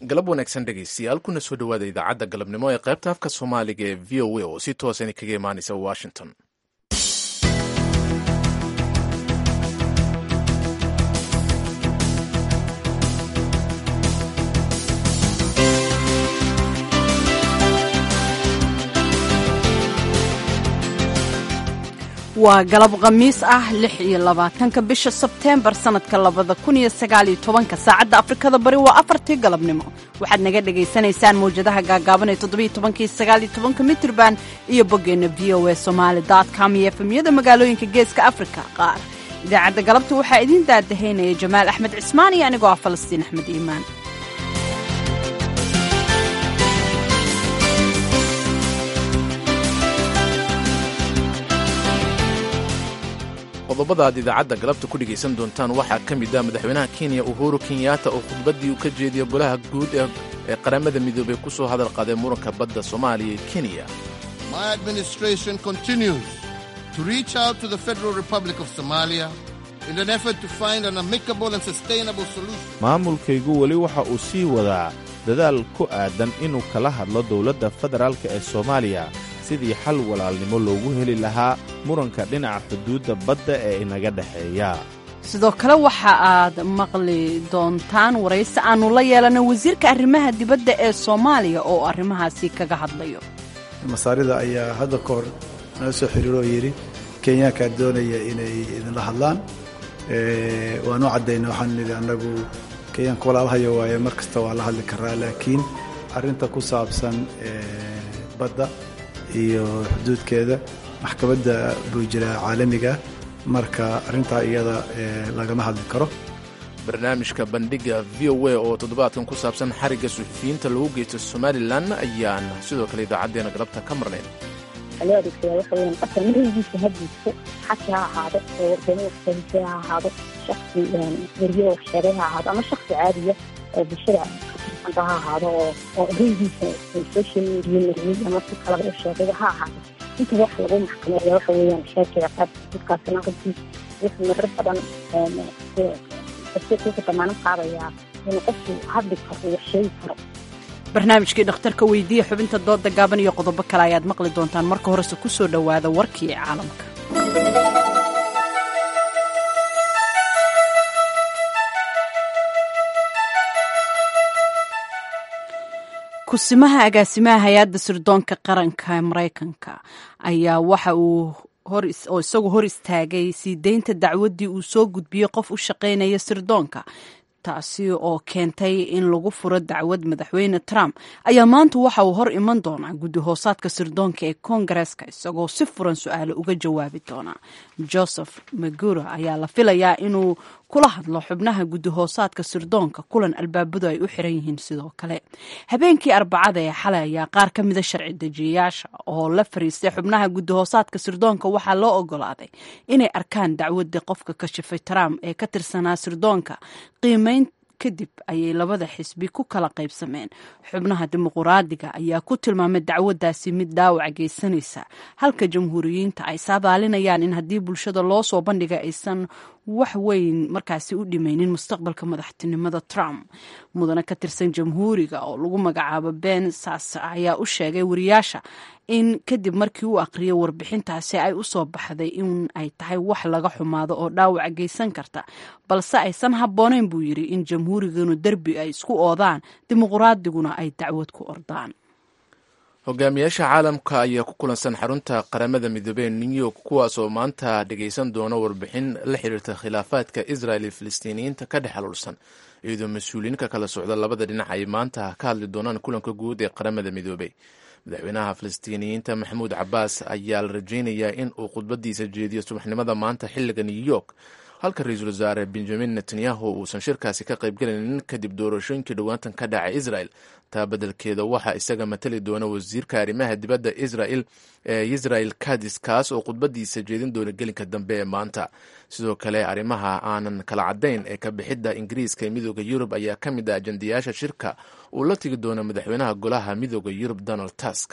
galab wanaagsan dhegaystayaal kuna soo dhowaada idaacadda galabnimo ee qaybta afka soomaaliga ee v o a oo si toosan kaga imaanaysa washington waa galab khamiis ah lix iyo labaatanka bisha sebteembar sannadka labada kun iyo sagaaliyo tobanka saacadda afrikada bari waa afartii galabnimo waxaad naga dhagaysanaysaan mawjadaha gaagaaban ee toddobiyo tobankii sagaaliyo tobanka mitrban iyo boggeenna v o a somaali dot com iyo efemyada magaalooyinka geeska afrika qaar idaacadda galabta waxaa idiin daadahaynaya jamaal axmed cismaan iyo anigoo ah falastiin axmed iimaan qodobada aad idaacadda galabta ku dhegaysan doontaan waxaa ka mid ah madaxweynaha kenya uhuru kenyatta oo khudbaddii uu ka jeediya golaha guud ee qaramada midoobay ku soo hadal qaaday muranka badda soomaaliya iyo kenya maamulkaygu weli waxa uu sii wadaa dadaal ku aadan inuu kala hadlo dowladda federaalk ee soomaaliya sidii xal walaalnimo loogu heli lahaa muranka dhinaca xuduudda badda ee inaga dhexeeya sidoo kale waxa aad maqli doontaan waraysi aannu la yeelana wasiirka arrimaha dibadda ee soomaaliya oo arrimahaasi kaga hadlayo masaarida ayaa hadda ka hor nala soo xiriiro oo yidhi kenyaankaa doonaya inay idinla hadlaan waanu caddayna waxaan nidhi annagu kenyaanka walaalahayo waaye mar kasta waa la hadli karaa laakiin arrinta ku saabsan badda iyo xuduudkeeda maxkamadda buu jiraa caalamiga marka arrintaa iyada lagama hadli karo barnaamijka bandhiga v o a oo toddobaadkan ku saabsan xarigga suxufiyiinta lagu geysto somalilan ayaan sidoo kale idaacaddeena galabta ka marnayn loo adeegsadaa waxa weyaan qofka marhigiisa hadiiso xaki ha ahaado oo wargamo waxsahise ha ahaado shaksi weryo waxsheegay ha ahaado ama shaksi caadiya oo bulshada katirsanka ha ahaado oo oo ereygiisa social media mariyey ama si kalaba u sheegay ha ahaado inta wax lagu maxkameeya waxa weeyaan sheekay ciqaab dadkaasina runtii wuxuu marar badan ku damaanan qaadayaa inuu qofku hadli karo wax sheegi karo barnaamijkii dhakhtarka weydiiya xubinta dooda gaaban iyo qodobo kale ayaad maqli doontaan marka horese ku soo dhowaada warkii caalamka kusimaha agaasimaha hay-adda sirdoonka qaranka ee maraykanka ayaa waxa uu oo isagu hor istaagay sii deynta dacwaddii uu soo gudbiyey qof u shaqaynaya sirdoonka taasi oo keentay in lagu furo dacwad madaxweyne trump ayaa maanta waxa uu hor iman doonaa guddi hoosaadka sirdoonka ee koongareeska isagoo si furan su-aalo uga jawaabi doona joseph maguro ayaa la filayaa inuu kula hadlo xubnaha guddi hoosaadka sirdoonka kulan albaabadu ay u xiran yihiin sidoo kale habeenkii arbacada ee xalay ayaa qaar ka mida sharci dejiyayaasha oo la fariistay xubnaha guddi hoosaadka sirdoonka waxaa loo ogolaaday inay arkaan dacwadii qofka kashifay trump ee ka tirsanaa sirdoonka qiimeyn kadib ayay labada xisbi ku kala qaybsameen xubnaha dimuquraadiga ayaa ku tilmaamay dacwaddaasi mid dhaawac geysanaysa halka jamhuuriyiinta ay saadaalinayaan in haddii bulshada loo soo bandhiga aysan wax weyn markaasi u dhimaynin mustaqbalka madaxtinimada trump mudane ka tirsan jamhuuriga oo lagu magacaabo ben sas ayaa u sheegay wariyaasha in kadib markii uu aqriyay warbixintaasi ay u soo baxday in ay tahay wax laga xumaado oo dhaawac geysan karta balse aysan habboonayn buu yidhi in jamhuuriganu derbi ay isku oodaan dimuquraadiguna ay dacwad ku ordaan hogaamiyaasha caalamka ayaa ku kulansan xarunta qaramada midoobey ee new york kuwaas oo maanta dhegaysan doona warbixin la xiriirta khilaafaadka israel iyo filistiiniyiinta ka dhex xaluulsan iyadoo mas-uuliyiinka kala socda labada dhinac ay maanta ka hadli doonaan kulanka guud ee qaramada midoobey madaxweynaha filistiiniyiinta maxamuud cabaas ayaa la rajaynayaa in uu khudbadiisa jeediyo subaxnimada maanta xiliga new york halka ra-iisul wasaare benjamin netanyahu uusan shirkaasi ka qaybgelaynin kadib doorashooyinkii dhowaantan ka dhacay israel taa beddelkeeda waxaa isaga matali doona wasiirka arrimaha dibadda israel ee israel kadis kaas oo khudbadiisa jeedin doona gelinka dambe ee maanta sidoo kale arrimaha aanan kala caddayn ee ka bixidda ingiriiska ee midooda yurub ayaa ka mid ah ajandayaasha shirka uu la tigi doono madaxweynaha golaha midooda yurub donald tusk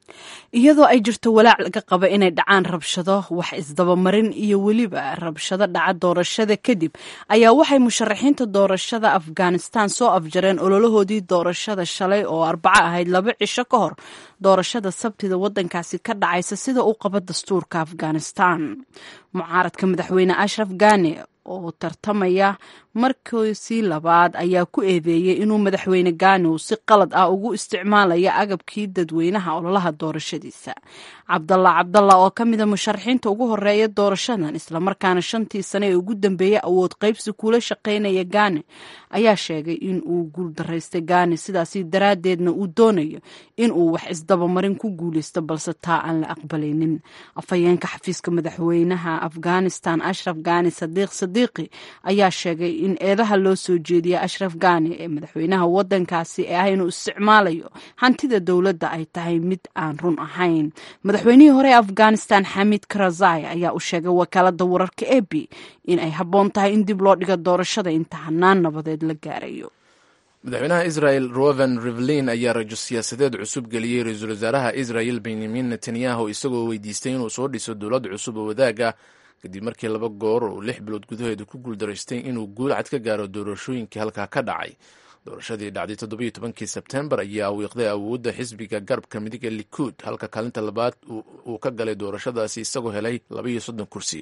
iyadoo ay jirto walaac laga qaba inay dhacaan rabshado wax isdabamarin iyo weliba rabshado dhaca doorashada kadib ayaa waxay musharaxiinta doorashada afghanistan soo afjareen ololahoodii doorashada shalay oo arbaco ahayd laba cisho ka hor doorashada sabtida wadankaasi ka dhacaysa sida uu qabo dastuurka afghanistan mucaaradka madaxweyne ashraf gane oo tartamaya markiisii labaad ayaa ku eedeeyey inuu madaxweyne gaani uu si qalad ah ugu isticmaalaya agabkii dadweynaha ololaha doorashadiisa cabdalla cabdalla oo ka mida musharaxiinta ugu horeeya doorashadan islamarkaana shantii sane ee ugu dambeeyey awood qaybsi kula shaqaynaya gaane ayaa sheegay in uu guuldaraystay gaane sidaasi daraaddeedna uu doonayo in uu wax isdabamarin ku guuleysto balse taa aan la aqbalaynin afhayeenka xafiiska madaxweynaha afghanistan ashraf gaani sadiiq sadiiqi ayaa sheegay in eedaha loo soo jeediya ashraf gaani ee madaxweynaha wadankaasi ee ah inuu isticmaalayo hantida dowladda ay tahay mid aan run ahayn madaxweynihii hore ee afghanistan xamid karazai ayaa u sheegay wakaalada wararka e b in ay habboon tahay in dib loo dhigo doorashada inta hanaan nabadeed la gaarayo madaxweynaha israel roven rivlin ayaa rajo siyaasadeed cusub geliyey ra-iisul wasaaraha israel benyamin netanyahu isagoo weydiistay inuu soo dhiso dowlad cusub oo wadaaga kadib markii laba goor uu lix bilood gudaheeda ku guuldaraystay inuu guul cad ka gaaro doorashooyinkii halkaa ka dhacay doorashadii dhacday toddobiyo tobankii sebtembar ayaa wiiqday awoodda xisbiga garabka midig ee likuud halka kaalinta labaad uu ka galay doorashadaasi isagoo helay labaiyo soddon kursi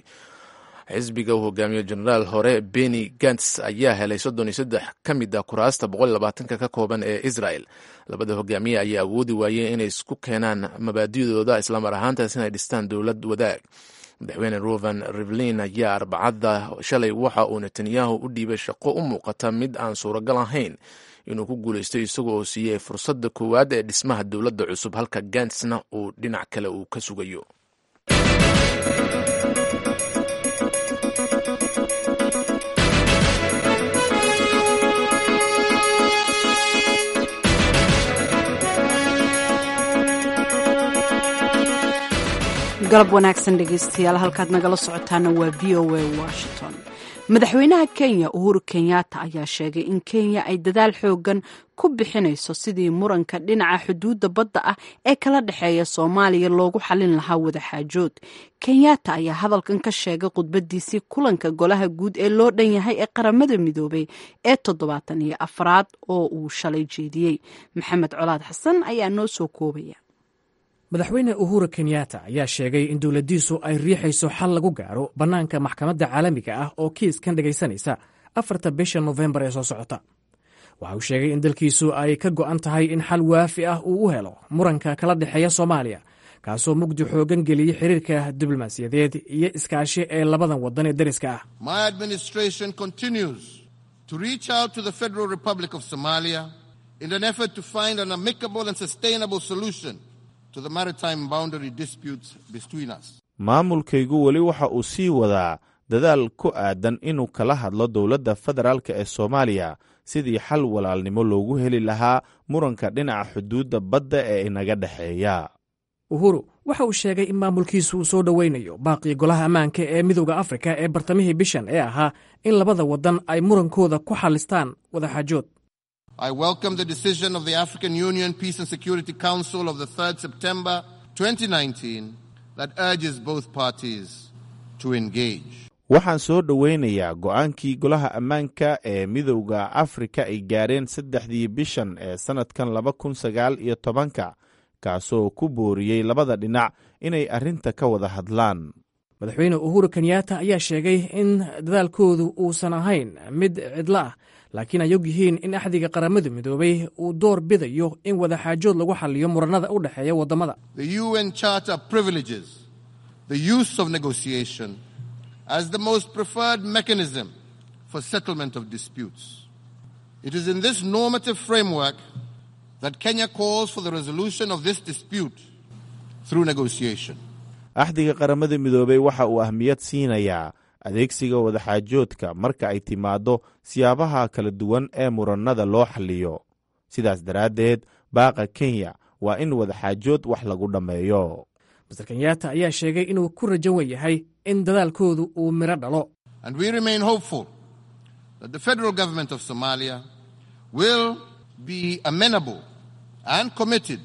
xisbiga uu hogaamiyo jenaraal hore beni gants ayaa helay soddon iyo saddex ka mid a kuraasta boqol labaatanka ka kooban ee israel labada hogaamiye ayaa awoodi waayeen inay isku keenaan mabaadidooda islamar ahaantaas inay dhistaan dowlad wadaag madaxweyne roven rivlin ayaa arbacada shalay waxa uu netanyahu u dhiibay shaqo u muuqata mid aan suuragal ahayn inuu ku guuleystay isaga oo siiyey fursadda koowaad ee dhismaha dowladda cusub halka gantsna uu dhinac kale uu ka sugayo galab wanaagsan dhegeystayaal halkaad nagala socotaana waa v o a washington madaxweynaha kenya uhuru kenyatta ayaa sheegay in kenya ay dadaal xoogan ku bixinayso sidii muranka dhinaca xuduudda badda ah ee kala dhexeeya soomaaliya loogu xalin lahaa wadaxaajood kenyatta ayaa hadalkan ka sheegay khudbadiisii kulanka golaha guud ee loo dhan yahay ee qaramada midoobay ee toddobaatan iyo afraad oo uu shalay jeediyey maxamed colaad xasan ayaa noo soo koobaya madaxweyne uhuru kenyatta ayaa sheegay in dowladdiisu ay riixayso xal lagu gaaro bannaanka maxkamadda caalamiga ah oo kiiskan dhegaysanaysa afarta bisha nofembar ee soo socota waxa uu sheegay in dalkiisu ay ka go'an tahay in xal waafi ah uu u helo muranka kala dhexeeya soomaaliya kaasoo mugdi xoogan geliyey xiriirka diblomaasiyadeed iyo iskaashi ee labadan waddan ee dariska ah My administration continues to reach out to the Federal Republic of Somalia in an effort to find an amicable and sustainable solution to the maritime boundary disputes between us. maamulkaygu weli waxa uu sii wadaa dadaal ku aadan inuu kala hadlo dowladda federaalk ee soomaaliya sidii xal walaalnimo loogu heli lahaa muranka dhinaca xuduudda badda ee inaga dhexeeya uhuru waxa uu sheegay in maamulkiisu uu soo dhoweynayo baaqii golaha ammaanka ee midowda afrika ee bartamihii bishan ee ahaa in labada waddan ay murankooda ku xallistaan wadaxaajood I welcome the decision of the African Union Peace and Security Council of the 3rd September 2019 that urges both parties to engage. waxaan soo dhoweynayaa go'aankii golaha ammaanka ee midowda afrika ay gaareen saddexdii bishan ee sannadkan laba kun sagaal iyo tobanka kaasoo ku booriyey labada dhinac inay arrinta ka wada hadlaan madaxweyne uhuru kenyatta ayaa sheegay in dadaalkoodu uusan ahayn mid cidlo ah laakiin ay og yihiin in axdiga qaramada midoobay uu door bidayo in wadaxaajood lagu xaliyo muranada u dhexeeya waddamada The UN Charter privileges the use of negotiation as the most preferred mechanism for settlement of disputes. It is in this normative framework that Kenya calls for the resolution of this dispute through negotiation. axdiga qaramada midoobey waxa uu ahmiyad siinayaa adeegsiga wadaxaajoodka marka ay timaaddo siyaabaha kala duwan ee murannada loo xalliyo sidaas daraaddeed baaqa kenya waa in wadaxaajood wax lagu dhammeeyo master kenyatta ayaa sheegay inuu ku rajan yahay in dadaalkoodu uu midho dhalo And we remain hopeful that the federal government of Somalia will be amenable and committed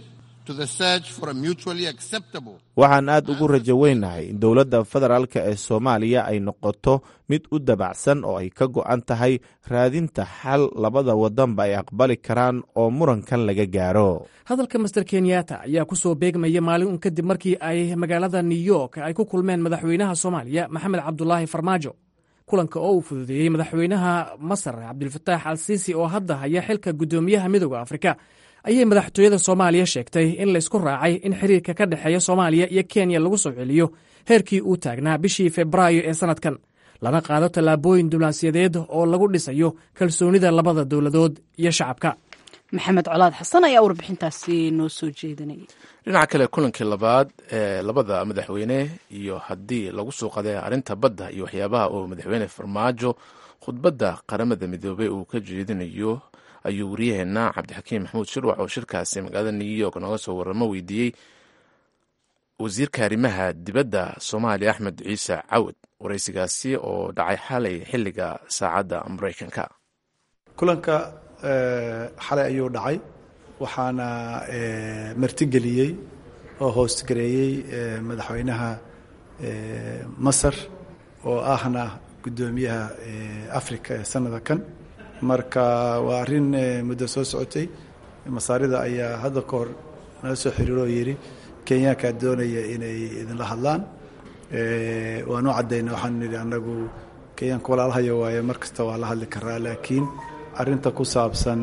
to the search for a mutually acceptable waxaan aad ugu rajo weynahay in dowladda federaalk ee soomaaliya ay noqoto mid u dabacsan oo ay ka go'an tahay raadinta xal labada wadanba ay aqbali karaan oo murankan laga gaaro hadalka master kenyatta ayaa ku soo beegmaya maalin un kadib markii ay magaalada new york ay ku kulmeen madaxweynaha soomaaliya maxamed cabdulaahi farmaajo kulanka oo uu fududeeyey madaxweynaha masar cabdilfataax al siisi oo hadda haya xilka guddoomiyaha midooda afrika ayay madaxtooyada soomaaliya sheegtay in laysku raacay in xiriirka ka dhexeeya soomaaliya iyo kenya lagu soo celiyo heerkii uu taagnaa bishii febraayo ee sannadkan lana qaado tallaabooyin diblomaasiyadeed oo lagu dhisayo kalsoonida labada dowladood iyo shacabka maxamed colaad xasan ayaa warbixintaasi noo soo jeedinayay dhinaca kale kulankii labaad ee labada madaxweyne iyo haddii lagu soo qaday arrinta badda iyo waxyaabaha uu madaxweyne farmaajo khudbadda qaramada midoobey uu ka jeedinayo ayuu waryaheena cabdixakiim maxamuud shirwac oo shirkaasi magaalada new york nooga soo waramo weydiiyey wasiirka arrimaha dibadda soomaaliya axmed ciise cawad waraysigaasi oo dhacay xalay xilliga saacadda maraykanka kulanka xalay ayuu dhacay waxaana martigeliyey oo hoostgareeyey madaxweynaha masar oo ahna guddoomiyaha africa ee sanada kan marka waa arrin muddo soo socotay masaarida ayaa hadda ka hor nala soo xiriiroo yidhi kenyaankaa doonaya inay idinla hadlaan waanu caddayna waxaanu nidhi annagu kenyaanka walaalahayo waaye mar kasta waa la hadli karaa laakiin arrinta ku saabsan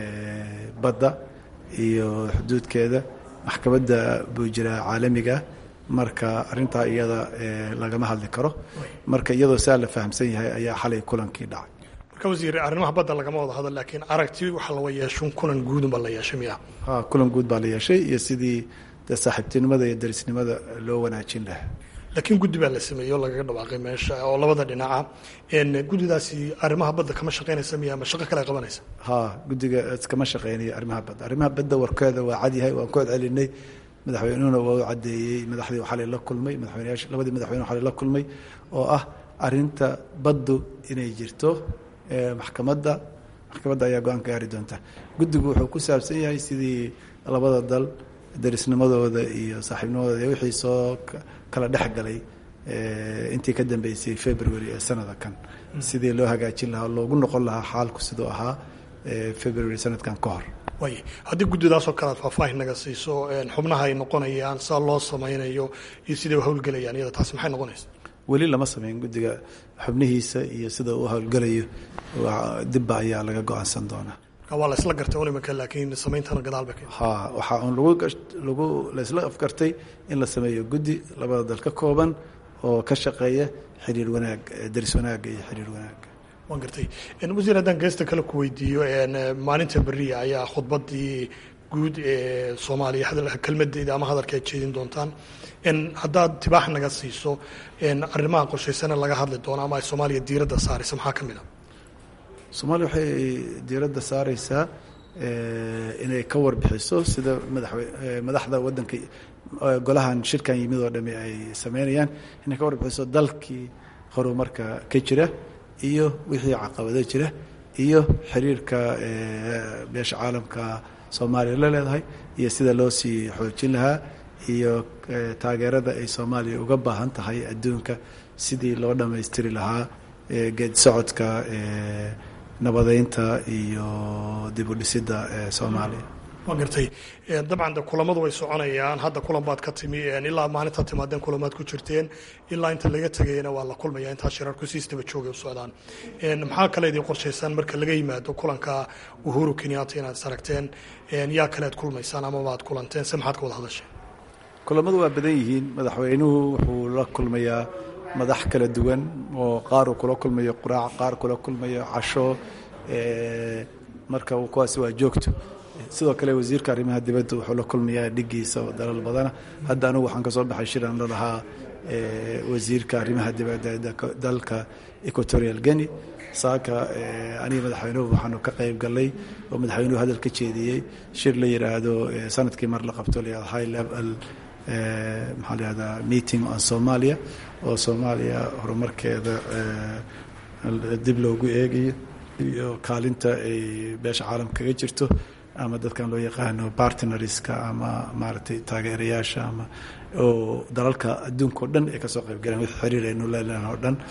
badda iyo xuduudkeeda maxkamadda buu jiraa caalamiga marka arrintaa iyada lagama hadli karo marka iyadoo saa la fahamsan yahay ayaa xalay kulankii dhacay marka wasiir arrimaha badda lagama wada hadal laakiin aragti waxa lawa yeeshun kulan guudunba la yeeshay miya ha kulan guud baa la yeeshay iyo sidii de saaxiibtinimada iyo darisnimada loo wanaajin lahaa laakiin guddi baa la sameeyey oo lagaga dhawaaqay meesha oo labada dhinaca guddidaasi arrimaha badda kama shaqaynaysa miya ama shaqo kale qabanaysa ha guddiga kama shaqeynayo arrimaha badda arrimaha badda warkeeda waa cadyahay waan ku celcelinay madaxweynuhuna waa u caddeeyey madaxdii xalay la kulmay madaxweyneyaasha labadii madaxweyne xalay la kulmay oo ah arrinta baddu inay jirto maxkamadda maxkamadda ayaa go-aan ka gaari doonta guddigu wuxuu ku saabsan yahay sidii labada dal darisnimadooda iyo saaxiibnimadooda iyo wixii soo kala dhex galay intii ka dambeysay february ee sanada kan sidii loo hagaajin lahaa loogu noqon lahaa xaalku siduu ahaa february sanadkan ka hor waay haddii guddidaasoo kale aad faahfaahin naga siiso xubnaha ay noqonayaan saa loo samaynayo iyo siday u howlgelayaan iyada taasi maxay noqonaysa weli lama sameyn guddiga xubnihiisa iyo sida uu howlgelayo dibba ayaa laga go-aansan doonaa waa la isla gartay un imanka laakiin sameyntana gadaal bay ha waxaa un lagu lagu laysla afgartay in la sameeyo guddi labada dal ka kooban oo ka shaqeeya xiriir wanaag daris wanaagga iyo xiriir wanaagga waan gartay wasiir haddaan geesta kale ku weydiiyo maalinta beriya ayaa khudbadii guud ee soomaaliya kelmadeeda ama hadalka aad jeedin doontaan haddaad tibaax naga siiso arrimaha qorshaysana laga hadli doono ama ay soomaaliya diiradda saaraysa maxaa ka mid a soomaaliya waxay diiradda saareysaa inay ka warbixiso sida madaxwe madaxda waddanka golahan shirkan yimid oo dhami ay sameynayaan inay ka warbixiso dalkii horumarka ka jira iyo wixii caqabado jira iyo xiriirka beesha caalamka soomaaliya la leedahay iyo sida loo sii xoojin lahaa iyo taageerada ay soomaaliya uga baahan tahay adduunka sidii loo dhammaystiri lahaa geed socodka nabadeynta iyo dib u dhisidda soomaaliya waa gartay dabcan de kulamadu way soconayaan hadda kulan baad ka timi ilaa maalintaad timaadeen kulamaad ku jirteen ilaa inta laga tegayana waa la kulmaya intaa shirarku si isdaba joogay u socdaan maxaa kale idin qorshaysaan marka laga yimaado kulanka uhuru kenyatta inaad is aragteen yaa kale ad kulmaysaan amaba aad kulanteen se maxaad ka wada hadasheen kulamadu waa badan yihiin madaxweynuhu wuxuu la kulmayaa madax kala duwan oo qaar uu kula kulmayo quraac qaar kula kulmayo casho marka kuwaasi waa joogto sidoo kale wasiirka arrimaha dibadda wuxuu la kulmayaa dhigiisa oo dalal badana hadda anigu waxaan ka soo baxay shiran la lahaa wasiirka arrimaha dibadda dalka equatorial guinea saaka aniga madaxweynuhu waxaanu ka qayb galnay oo madaxweynuhu hadal ka jeediyey shir la yidhaahdo sanadkii mar la qabto la high level maxaa la yihahdaa meeting on somalia oo soomaaliya horumarkeeda dib loogu eegayo iyo kaalinta ay beesha caalamka kaga jirto ama dadkan loo yaqaano partneriska ama maaragtay taageerayaasha ama oo dalalka adduunka o dhan ay kasoo qayb galeen wixii xiriir aynu leelahan oo dhan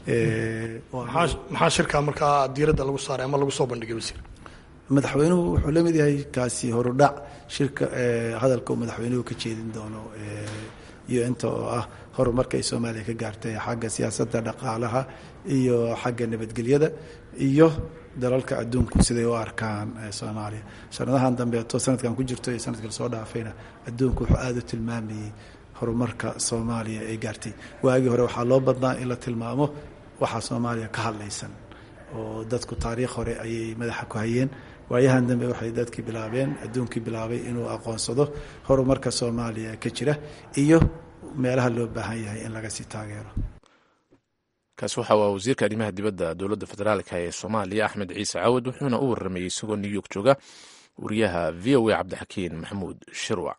maxaa shirkaa markaa diiradda lagu saaray ama lagu soo bandhigay wasiir madaxweynuhu wuxuu la mid yahay kaasi horudhac shirka hadalka uu madaxweynuhu ka jeedin doono iyo inta oo ah horumarka ay soomaaliya ka gaartay xagga siyaasadda dhaqaalaha iyo xagga nabadgelyada iyo dalalka adduunku siday u arkaan soomaaliya sanadahan dambeeto sanadkan ku jirto iyo sanadkii lasoo dhaafayna adduunku wuxuu aada u tilmaamayey horumarka soomaaliya ay gaartay waagii hore waxaa loo badnaa in la tilmaamo waxaa soomaaliya ka hadlaysan oo dadku taariikh hore ayay madaxa ku hayeen waayahan dambe waxay dadkii bilaabeen adduunkii bilaabay inuu aqoonsado horumarka soomaaliya ka jira iyo meelaha loo baahan yahay in laga sii taageero kaasi waxa waa wasiirka arrimaha dibadda dowladda federaalka ee soomaaliya axmed ciise caawad wuxuuna u warramayey isagoo new york jooga wariyaha v o a cabdixakiin maxamuud shirwac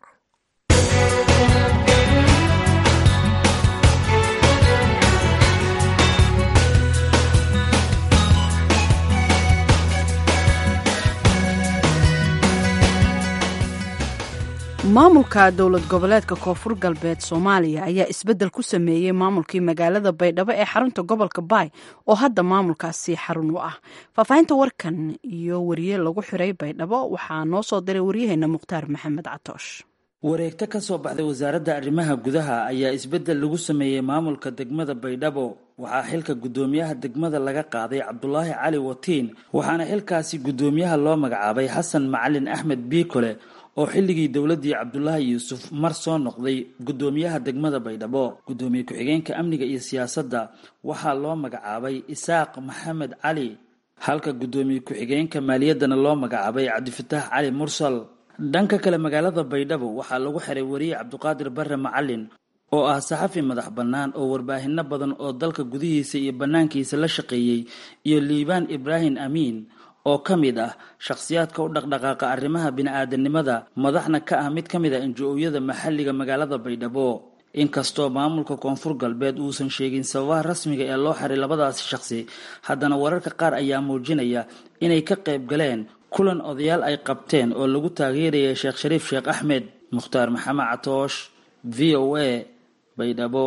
maamulka dowlad goboleedka koonfur galbeed soomaaliya ayaa isbeddel ku sameeyey maamulkii magaalada baydhabo ee xarunta gobolka baay oo hadda maamulkaasi xarun u ah faahfaahinta warkan iyo wariye lagu xiray baydhabo waxaa noo soo diray waryaheena mukhtaar maxamed catoosh wareegto ka soo baxday wasaaradda arrimaha gudaha ayaa isbeddel lagu sameeyey maamulka degmada baydhabo waxaa xilka guddoomiyaha degmada laga qaaday cabdulaahi cali watiin waxaana xilkaasi guddoomiyaha loo magacaabay xasan macalin axmed biikole oo xilligii dowladdii cabdulaahi yuusuf mar soo noqday guddoomiyaha degmada baydhabo guddoomiye ku-xigeenka amniga iyo siyaasadda waxaa loo magacaabay isaaq maxamed cali halka guddoomiye ku-xigeenka maaliyaddana loo magacaabay cabdifataax cali mursal dhanka kale magaalada baydhabo waxaa lagu xiray wariye cabdiqaadir barre macalin oo ah saxafi madax bannaan oo warbaahinno badan oo dalka gudihiisa iyo bannaankiisa la shaqeeyey iyo liibaan ibraahim amiin oo ka mid ah shakhsiyaadka u dhaqdhaqaaqa arrimaha bini-aadanimada madaxna ka ah mid ka mid ah injo-ooyada maxalliga magaalada baydhabo inkastoo maamulka koonfur galbeed uusan sheegin sababaha rasmiga ee loo xiray labadaasi shakhsi haddana wararka qaar ayaa muujinaya inay ka qayb galeen kulan odayaal ay qabteen oo lagu taageerayay sheekh shariif sheekh axmed mukhtaar maxamed catoosh v o a baydhabo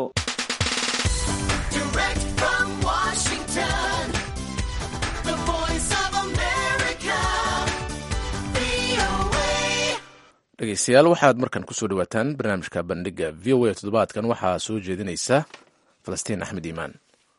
dhegeystayaal waxaad markan kusoo dhawaataan barnaamijka bandhiga v o a toddobaadkan waxaa soo jeedinaysa falastiin axmed iimaan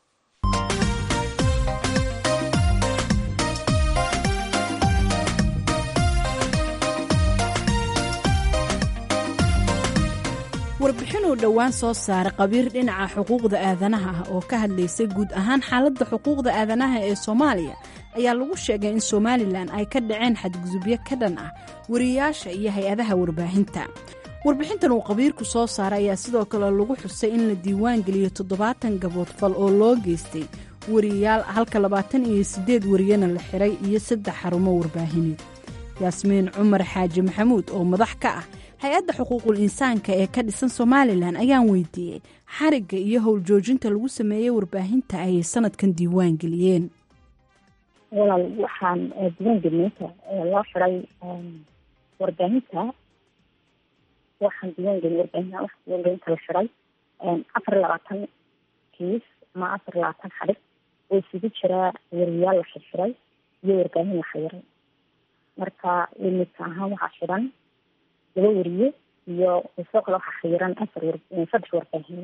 warbixin uu dhowaan soo saaray qabiir dhinaca xuquuqda aadanaha ah oo ka hadlaysay guud ahaan xaaladda xuquuqda aadanaha ee soomaaliya ayaa lagu sheegay in somalilan ay ka dhaceen xadgudubyo ka dhan ah wariyayaasha iyo hay-adaha warbaahinta warbixintan uu qabiirku soo saaray ayaa sidoo kale lagu xusay in la diiwaan geliyo toddobaatan gaboodfal oo loo geystay wariyayaal halka labaatan iyo siddeed wariyana la xiray iyo saddex xarumo warbaahineed yaasmiin cumar xaaji maxamuud oo madax ka ah hay-adda xuquuqul insaanka ee ka dhisan somalilan ayaan weydiiyey xarigga iyo howljoojinta lagu sameeyey warbaahinta ayay sanadkan diiwaan geliyeen walaal waxaan diiwaan gelinta loo xiray warbaahinta waxaan diiwaan gelin warbaahinta waxa diiwaan gelinta la xiray afar iyo labaatan kiis ama afar iyo labaatan xarig oo isugu jiraa wariyayaal la xirxiray iyo warbaahin la xiray marka imika ahaan waxaa xiran laba wariye iyo sidoo kale waxaa xayiran afar saddex warbaahin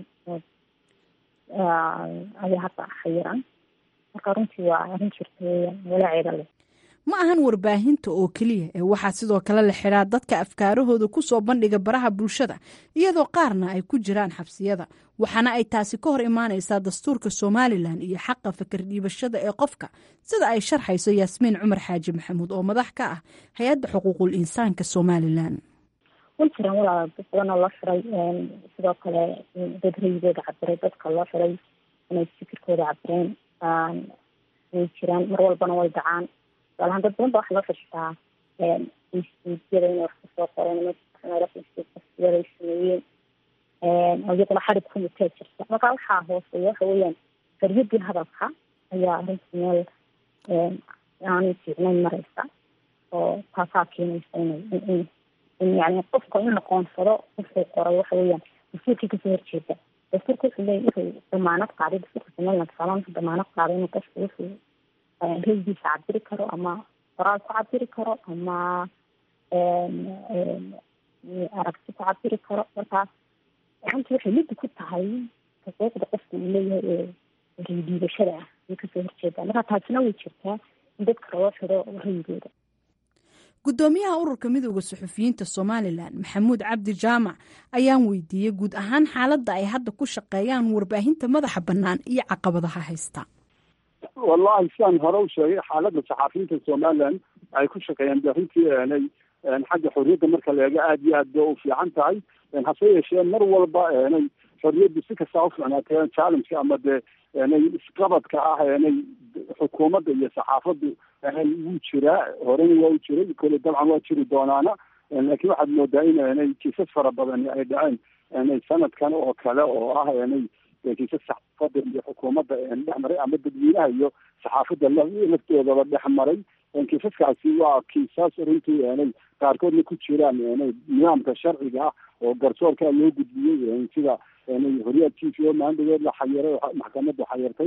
ayaa hadda xayiran marka runtii waa arrin jirta weyaan walaaceeda leh ma ahan warbaahinta oo keliya ee waxaa sidoo kale la xidhaa dadka afkaarahooda ku soo bandhiga baraha bulshada iyadoo qaarna ay ku jiraan xabsiyada waxaana ay taasi ka hor imaanaysaa dastuurka somalilan iyo xaqa fakar dhiibashada ee qofka sida ay sharxayso yaasmiin cumar xaaji maxamuud oo madax ka ah hay-adda xuquuqul insaanka somalilan way jiraan walaal dad badan oo loo xiray sidoo kale dad rayigooda cabiray dadka loo xiray inay fikirkooda cabireen way jiraan mar walbana way dhacaan tusaalahaan dad badan ba waxa loo xirxitaa instituutyada inay wax kasoo qoreen instituutyada ay sameeyeen oo iyadana xarig kumitee jirta marka waxaa hooseeya waxa weeyaan xoriyadii hadalka ayaa arrinta meel aanay fiicnayn mareysa oo taasaa keenaysa in in yani qofka in la qoonsado wuxuu qoray waxa weeyaan dastuurkii kasoo horjeeda dastuurka wuxuu leeyahy wuxuu damaanad qaaday dastuurka somaliland tusaalahan wuxuu damaanad qaaday inuu qofku wuxuu raygiisa cabiri karo ama qoraal ku cabiri karo ama aragti ku cabiri karo markaas runtii waxay liddi ku tahay xuquuqda qofka uu leeyahay ee raydiidashada ah ay kasoo horjeedaa marka taasina way jirtaa in dadka loo xiro rayigooda guddoomiyaha ururka midooda suxufiyiinta somalilan maxamuud cabdi jaamac ayaan weydiiyey guud ahaan xaaladda ay hadda ku shaqeeyaan warbaahinta madaxa bannaan iyo caqabadaha haysta wallahi sidaan hore u sheegay xaaladda saxaafiyiinta somalilan ay ku shaqeeyaan baahintii eenay xagga xorriyadda marka la eego aada iyo aad ba u fiican tahay hase yeeshee mar walba eenay xorriyaddu si kastaa ufiicnaatee challengeka ama dee eenay isqabadka ah eenay xukuumadda iyo saxaafaddu eenay wuu jiraa horena waa u jiray kole dabcan waa jiri doonaana laakiin waxaad moodaa in eenay kiisas fara badani ay dhaceen eenay sanadkan oo kale oo ah eenay kiisas saxaafadda iyo xukuumadda dhex maray ama dadweynaha iyo saxaafadda laftoodaba dhex maray kiisaskaasi waa kiisas runtii eenay qaarkoodna ku jiraan eenay nidaamka sharciga ah oo garsoorka loo gudbiyey sida horyaad t v o maandagood la xayiray maxkamadda xayirtay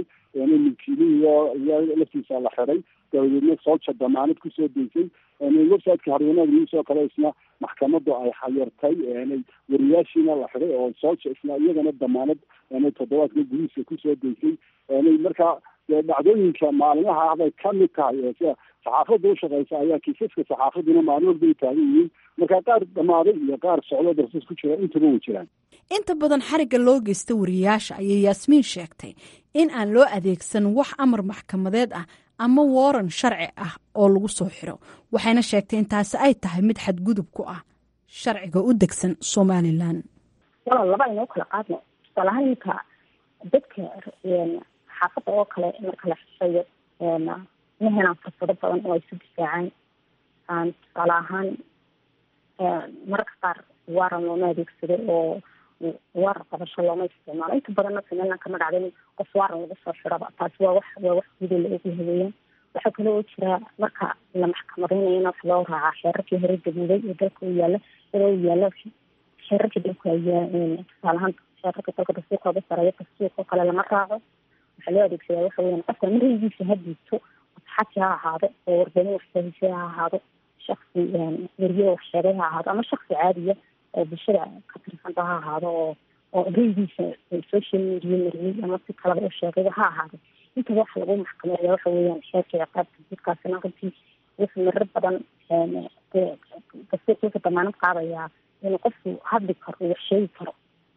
milkiilihii laftiisa la xiray dabadeedna soolja damaanad kusoo deysay websiteka harwanaag news oo kale isna maxkamaddu ay xayirtay wariyaashiina la xiray oo soolja isna iyagana damaanad toddobaadka gudihiisa kusoo deysay marka dhacdooyinka maalmaha ah bay kamid tahay sida saxaafadda ushaqeysa ayaa kiisaska saxaafaduna maalin walba ay taagan yihiin marka qaar dhamaaday iyo qaar socdo darsis ku jira intaba way jiraan inta badan xarigga loo geysta wariyaasha ayay yaasmiin sheegtay in aan loo adeegsan wax amar maxkamadeed ah ama waran sharci ah oo lagu soo xiro waxayna sheegtay in taasi ay tahay mid xadgudub ku ah sharciga u degsan somalilan walaal laba aynoo kala qaadno tusaalahaan iminka dadka xaafadda oo kale marka la xishayo ma helaan fursado badan oo ay su difaacaan tusaale ahaan mararka qaar waaran looma adeegsado oo waaran qabasho looma isticmaalo inta badanna somaliland kama dhacda in qof waaran lagu soo xiraba taasi waa wax waa wax gudo la ogu haweeyaan waxaa kale oo jira marka la maxkamadeynayana wax loo raacaa xeerarkii hore gaduuday ee dalka u yaala iyadoo u yaala xeerarkii dalka ayaa tusaale ahaan xeerarka dalka dastuurka uga sareeya dastuurka oo kale lama raaco waxaa loo adeegsadaa waxa weeyaan qofka maraygiisa ha diibto xaji ha ahaado oo warbaahin waxsahise ha ahaado shaksi weriye waxsheegay ha ahaado ama shaksi caadiya oo bulshada ka tirsanta ha ahaado oo oo raygiisa social media mariyey ama si kalaba u sheegayba ha ahaado intaba waxa lagu maxkameeya waxa weeyaan sheerka ciqaabta jidkaasina runtii wuxuu marar badan dastuurka wuxuu damaanad qaadayaa inuu qofku hadli karo wax sheegi karo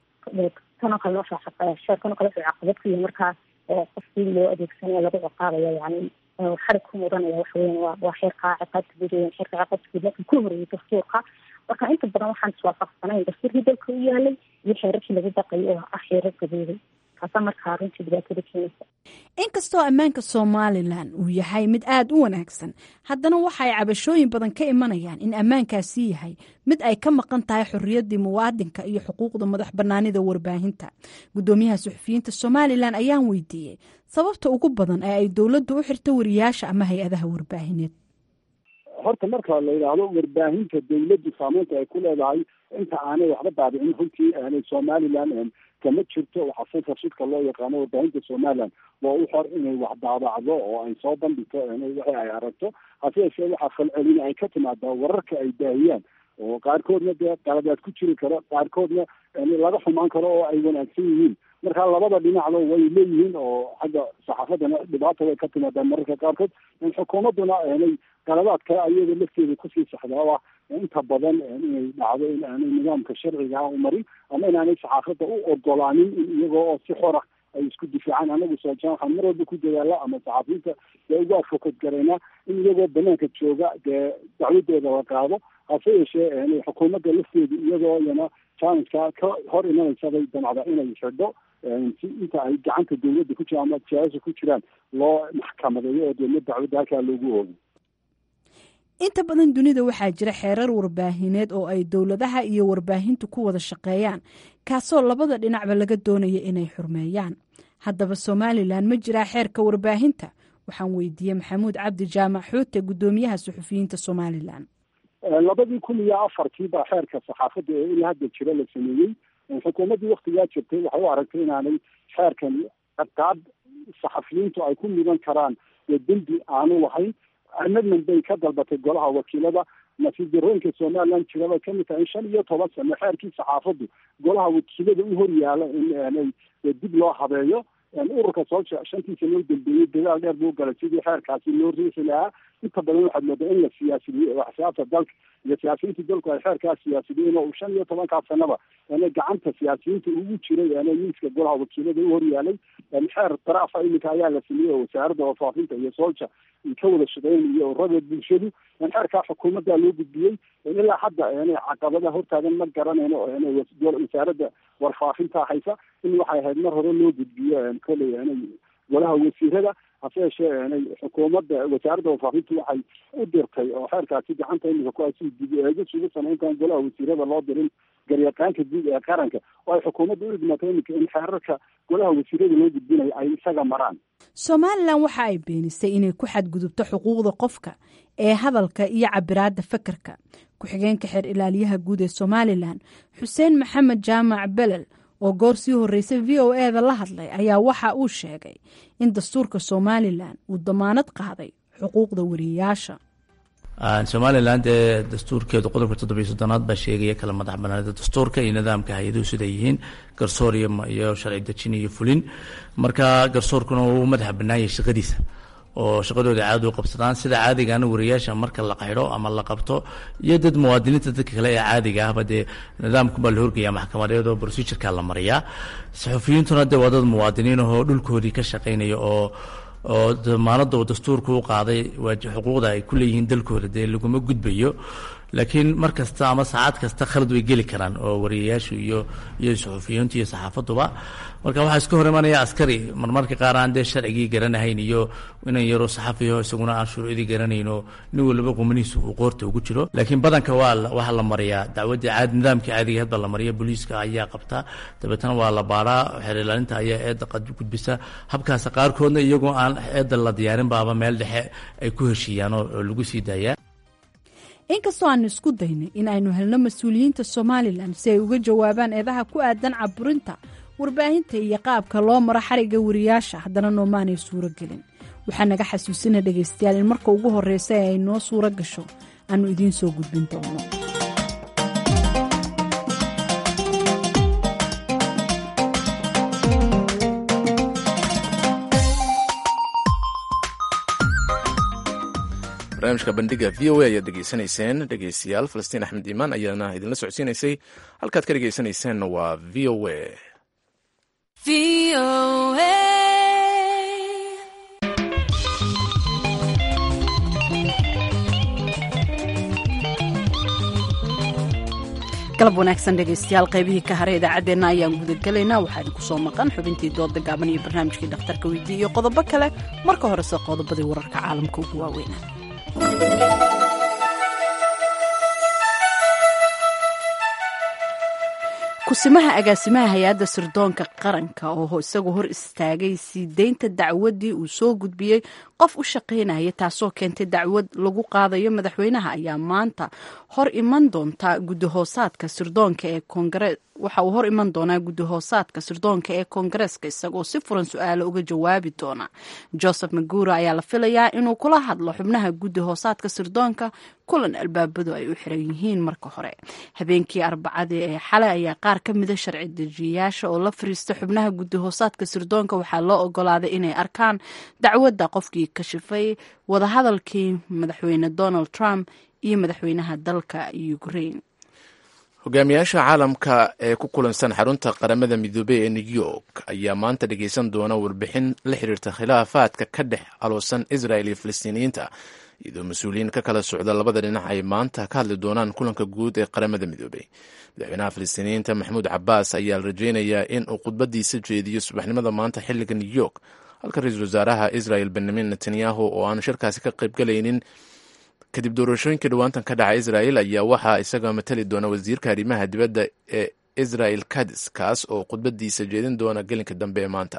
kanoo kale noosha sheerkanoo kale wuxuu caqabad ku yahay markaa oo qofkii loo adeegsanaya lagu ciqaabaya yani xarig ku mudanaya waxa weyan waa waa xeerka ciqaabta guud weyan xeerka ciqaabta guud markii ku horeeyay dastuurka marka inta badan waxaan iswaafaqsanayn dastuurkii dalka u yaalay iyo xeerarkii lagu baqayay oo ah xeerar gaduuday kaasa markaa runtii dhibaatada keenaysa inkastoo ammaanka somalilan uu yahay mid aada u wanaagsan haddana waxa ay cabashooyin badan ka imanayaan in ammaankaasi yahay mid ay ka maqan tahay xorriyaddii muwaadinka iyo xuquuqda madax bannaanida warbaahinta guddoomiyaha suxufiyiinta somalilan ayaan weydiiyey sababta ugu badan ee ay dowladdu u xirto wariyaasha ama hay-adaha warbaahineed horta marka la yidhaahdo warbaahinta dawladdu saameynta ay ku leedahay inta aanay waxba daabicin runtii aanay somalilan kama jirto waxaa censorshipka loo yaqaano warbaahinta somaliland waa u xor inay wax daabacdo oo ay soo bandhigto wixii ay aragto hase yeeshee waxaa falcelin ay ka timaadaa wararka ay baahiyaan oo qaarkoodna dee qaladaad ku jiri karo qaarkoodna laga xumaan karo oo ay wanaagsan yihiin marka labada dhinacba way leeyihiin oo xagga saxaafadana dhibaata way ka timaadaa mararka qaarkood xukuumadduna aanay qaladaad kale ayaga lafteeda kusii saxdaa ah inta badan inay dhacdo in aanay nidaamka sharciga ah u marin ama inaanay saxaafadda u ogolaanin in iyagoo oo si xora ay isku difaacaan anagu soojaan waxaan mar walba ku dadaala ama saxaafiyiinta dee ugu advocate garaynaa in iyagoo banaanka jooga dee dacwadooda la qaado hase yeeshee xukuumadda lafteedu iyagoo iyana challengeka ka hor imanaysabay damacda inay xidho si inta ay gacanta dawladda ku jiraan ama siyaasa ku jiraan loo maxkamadeeyo oo deedna dacwadda halkaa loogu oogo inta badan dunida waxaa jira xeerar warbaahineed oo ay dowladaha iyo warbaahintu ku wada shaqeeyaan kaasoo labada dhinacba laga doonaya inay xurmeeyaan haddaba somalilan ma jiraa xeerka warbaahinta waxaan weydiiyey maxamuud cabdi jaamac xoote guddoomiyaha suxufiyiinta somalilan labadii kun iyo afartii baa xeerka saxaafadda ee ilaa hadda jira la sameeyey xukuumaddii waktigaa jirtay waxay u aragtay inaanay xeerkan ciqaab saxafiyiintu ay ku mudan karaan ee dembi aanu lahayn amendment bay ka dalbatay golaha wakiilada nasiib darooyinka somaliland jiraba kamid tahay in shan iyo toban sano xeerkii saxaafaddu golaha wakiilada u hor yaala in dib loo habeeyo ururka soo shantii sano u dambeeyey dadaal dheer buu galay sidii xeerkaasi loo riixi lahaa inta badan waxaad moodaa in la siyaasidiyo axsaabta dalka iyo siyaasiyiinta dalku ay xeerkaas siyaasidiyeen oo shan iyo tobankaa sanaba gacanta siyaasiyiinta ugu jiray miiska golaha wakiilada u horyaalay xeer daraafa iminka ayaa la sameeyey oo wasaaradda warfaafinta iyo soolja ka wada shaqeynayo ururada bulshadu xeerkaa xukuumadda loo gudbiyey ilaa hadda caqabada hortaagan ma garanayno wasaaradda warfaafinta haysa in waxay ahayd mar hore loo gudbiyo koley golaha wasiirada hase yeeshee xukuumadda wasaaradda warfaafintu waxay u dirtay oo xeerkaasi gacanta imika ku haysi dib eegis ugu samayntaan golaha wasiirada loo dirin garyaqaanka guud ee qaranka oo ay xukuumadda u idmatay imika in xeerarka golaha wasiirada loo gudbinayo ay isaga maraan somalilan waxa ay beenisay inay ku xadgudubto xuquuqda qofka ee hadalka iyo cabiraadda fakarka ku-xigeenka xeer ilaaliyaha guud ee somalilan xuseen maxamed jaamac belel oo goor sii horreysay v o e da la hadlay ayaa waxa uu sheegay in dastuurka somalilan uu damaanad qaaday xuquuqda wariyayaasha somalilan dee dastuurkeedu qodobka toddobiyo soddonaad baa sheegaya kala madax banaanida dastuurka iyo nidaamka hay-aduhu siday yihiin garsoor iyo sharci dejin iyo fulin marka garsoorkuna uu madaxa bannaanyay shaqadiisa oo shaqadooda caadi u qabsadaan sida caadigaana wariyaasha marka la qaydho ama la qabto iyo dad muwaadiniinta dadka kale ee caadiga ahba dee nidaamkunbaa la horgaya maxkamadeed oo procedureka la mariyaa saxufiyiintuna dee waa dad muwaadiniin ahoo dhulkoodii ka shaqaynaya oo oo damaanada uu dastuurku u qaaday xuquuqda ay ku leeyihiin dalkooda dee laguma gudbayo laakiin mar kasta ama saacad kasta khalad way geli karaan oo wariyayaashu iyo iyo suxufiyiintu iyo saxaafaduba marka waxaa iska hor imanaya askari marmarka qaar aan dee sharcigii garanahayn iyo inan yaro saxafiyo isaguna aan shuruucdii garanayn oo nin waliba qumanihiisa uu qoorta ugu jiro laakiin badanka waa waxaa la mariyaa dacwaddii caadi nidaamkii caadiga hadba la mariya booliiska ayaa qabta dabeetana waa la baaraa xeer ilaalinta ayaa eedda gudbisa habkaas qaarkoodna iyagoo aan eedda la diyaarin baaba meel dhexe ay ku heshiiyaan oo lagu sii daayaa inkastoo aanu isku daynay in aynu helno mas-uuliyiinta somalilan si ay uga jawaabaan eedaha ku aadan caburinta warbaahinta iyo qaabka loo maro xariga wariyaasha haddana noomaanay suuro gelin waxaa naga xasuusina dhegaystayaal in marka ugu horreysa ee ay noo suuro gasho aanu idiin soo gudbin doono barnaamijka bandhiga v o a ayaad dhegeysanayseen dhegeystayaal falastiin axmed iimaan ayaana idinla socodsiinaysay halkaad ka dhegeysanayseena waa v o a galab wanaagsan dhegaystayaal qaybihii ka hare idaacaddeenna ayaan gudagelaynaa waxaa idinku soo maqan xubintii dooda gaaban iyo barnaamijkii dhakhtarka weydii iyo qodobo kale marka horese qodobadii wararka caalamka ugu waaweynaa kusimaha agaasimaha hay-adda sirdoonka qaranka oo isagu hor istaagay sii deynta dacwaddii uu soo gudbiyey qof u shaqaynaya taasoo keentay dacwad lagu qaadayo madaxweynaha ayaa maanta hor iman doonta guddihoosaadka sirdoonka ee koongare waxa uu hor iman doonaa guddihoosaadka sirdoonka ee koongareeska isagoo si furan su-aalo uga jawaabi doona joseph magura ayaa la filayaa inuu kula hadlo xubnaha guddihoosaadka sirdoonka kulan albaabadu ay u xiran yihiin marka hore habeenkii arbacadii ee xalay ayaa qaar ka mida sharci dejiyayaasha oo la fariista xubnaha guddihoosaadka sirdoonka waxaa loo ogolaaday inay arkaan dacwadda qofkii kashifay wadahadalkii madaxweyne donald trump iyo madaxweynaha dalka ukraine hogaamiyaasha caalamka ee ku kulansan xarunta qaramada midoobey ee new york ayaa maanta dhegeysan doona warbixin la xiriirta khilaafaadka ka dhex aloosan israel iyo falastiiniyiinta iyadoo mas-uuliyiin ka kala socda labada dhinac ay maanta ka hadli doonaan kulanka guud ee qaramada midoobey madaxweynaha falastiiniyiinta maxamuud cabaas ayaa la rajeynayaa in uu khudbadiisa jeediyo subaxnimada maanta xiliga new york halka ra-iisul wasaaraha israel benyamin netanyahu oo aan shirkaasi ka qaybgalaynin kadib doorashooyinkii dhowaantan ka dhaca israel ayaa waxaa isaga matali doona wasiirka arrimaha dibadda ee israel kadis kaas oo khudbadiisa jeedin doona gelinka dambe ee maanta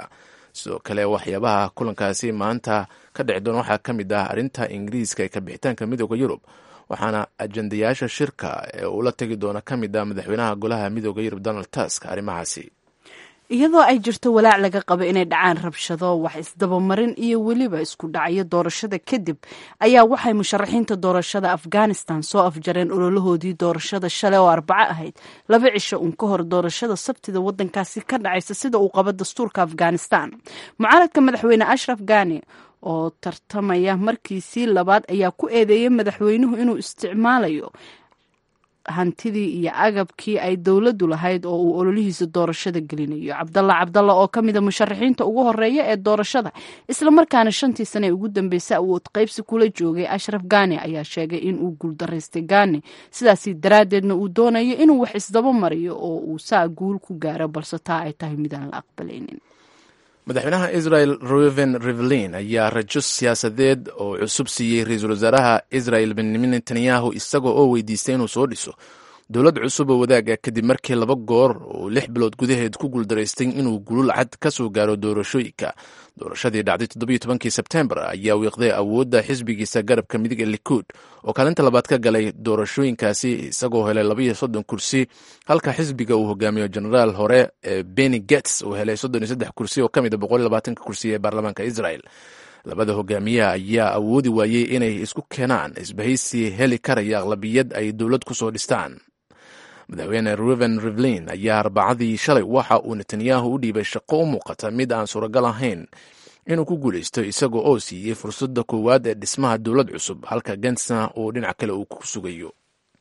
sidoo kale waxyaabaha kulankaasi maanta ka dhici doona waxaa ka mid ah arrinta ingiriiska ee kabixitaanka midooda yurub waxaana ajandayaasha shirka ee uula tegi doona ka mid ah madaxweynaha golaha midooda yurub donald tusk arrimahaasi iyadoo ay jirto walaac laga qabo inay dhacaan rabshado wax isdabamarin iyo weliba isku dhacyo doorashada kadib ayaa waxay musharaxiinta doorashada afghanistan soo afjareen ololahoodii doorashada shalay oo arbaco ahayd laba cisho uun ka hor doorashada sabtida wadankaasi ka dhacaysa sida uu qabo dastuurka afghanistan mucaaradka madaxweyne ashraf ghani oo tartamaya markiisii labaad ayaa ku eedeeyay madaxweynuhu inuu isticmaalayo hantidii iyo agabkii ay dowladdu lahayd oo uu ololihiisa doorashada gelinayo cabdalla cabdalla oo ka mida musharaxiinta ugu horeeya ee doorashada islamarkaana shantii sane ee ugu dambeysay awood qaybsi kula joogay ashraf gani ayaa sheegay inuu guuldaraystay gani sidaasi daraaddeedna uu doonayo inuu wax isdaba mariyo oo uu saa guul ku gaaro balse taa ay tahay midaan la aqbalaynin madaxweynaha israel ruven rivelin ayaa rajo siyaasadeed oo cusub siiyey ra-iisul wasaaraha israel benyamin netanyahu isagoo oo weydiistay inuu soo dhiso dowlad cusub oo wadaaga kadib markii laba goor uu lix bilood gudaheed ku guuldaraystay inuu gulul cad ka soo gaaro doorashooyinka doorashadii dhacday toddobiyo tobankii sebtembar ayaa wiiqday awoodda xisbigiisa garabka midig ee likuud oo kaalinta labaad ka galay doorashooyinkaasi isagoo helay labaiyo soddon kursi halka xisbiga uu hogaamiyo genaraal hore ee beni gets uu helay soddon iyo saddex kursi oo ka mid a boqol iyo labaatanka kursi ee baarlamaanka israel labada hogaamiyaha ayaa awoodi waayey inay isku keenaan isbahaysi heli karaya aqlabiyad ay dowlad ku soo dhistaan madaxweyne ruven rivlin ayaa arbacadii shalay waxa uu netanyahu u dhiibay shaqo u muuqata mid aan suuragal ahayn inuu ku guulaysto isagoo oo siiyey fursadda koowaad ee dhismaha dowlad cusub halka gensna uu dhinac kale uu ku sugayo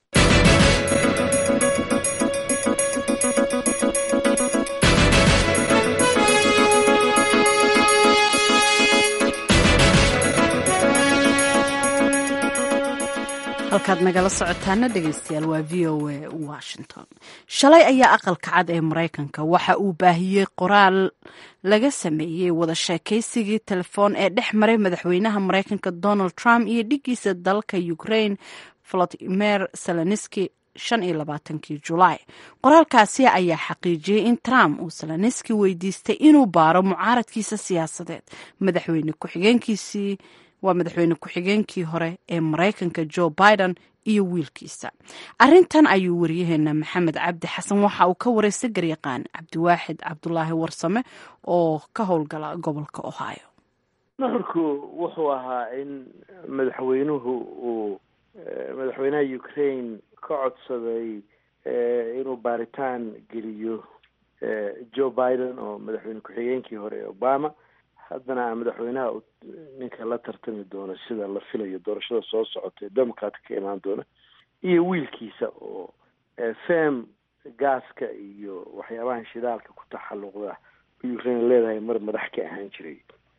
halkaad nagala socotaana dhegeystayaal waa v o a washington shalay ayaa aqalka cad ee maraykanka waxa uu baahiyey qoraal laga sameeyey wada sheekaysigii telefoon ee dhex maray madaxweynaha maraykanka donald trump iyo dhigiisa dalka ukraine volodimir seleniski shan iyo labaatankii julaay qoraalkaasi ayaa xaqiijiyey in trump uu seleniski weydiistay inuu baaro mucaaradkiisa siyaasadeed madaxweyne ku-xigeenkiisii waa madaxweyne ku-xigeenkii hore ee maraykanka joe biden iyo wiilkiisa arintan ayuu wariyaheena maxamed cabdi xasan waxa uu ka wareystay garyaqaan cabdiwaaxid cabdulaahi warsame oo ka howlgala gobolka ohio nuxurku wuxuu ahaa in madaxweynuhu uu madaxweynaha ukraine ka codsaday inuu baaritaan geliyo joe biden oo madaxweyne ku-xigeenkii hore ee obama haddana madaxweynaha ninka la tartami doona sida la filayo doorashada soo socota ee democratka ka imaan doona iyo wiilkiisa oo fem gaaska iyo waxyaabahan shidaalka ku taxalluqda ukraine leedahay mar madax ka ahaan jiray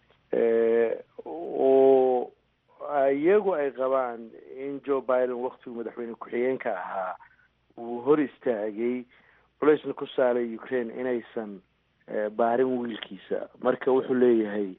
oo iyagu ay qabaan in joe biden waktigu madaxweyne ku-xigeenka ahaa uu hor istaagay culeysna ku saaray ukraine inaysan baarin wiilkiisa marka wuxuu leeyahay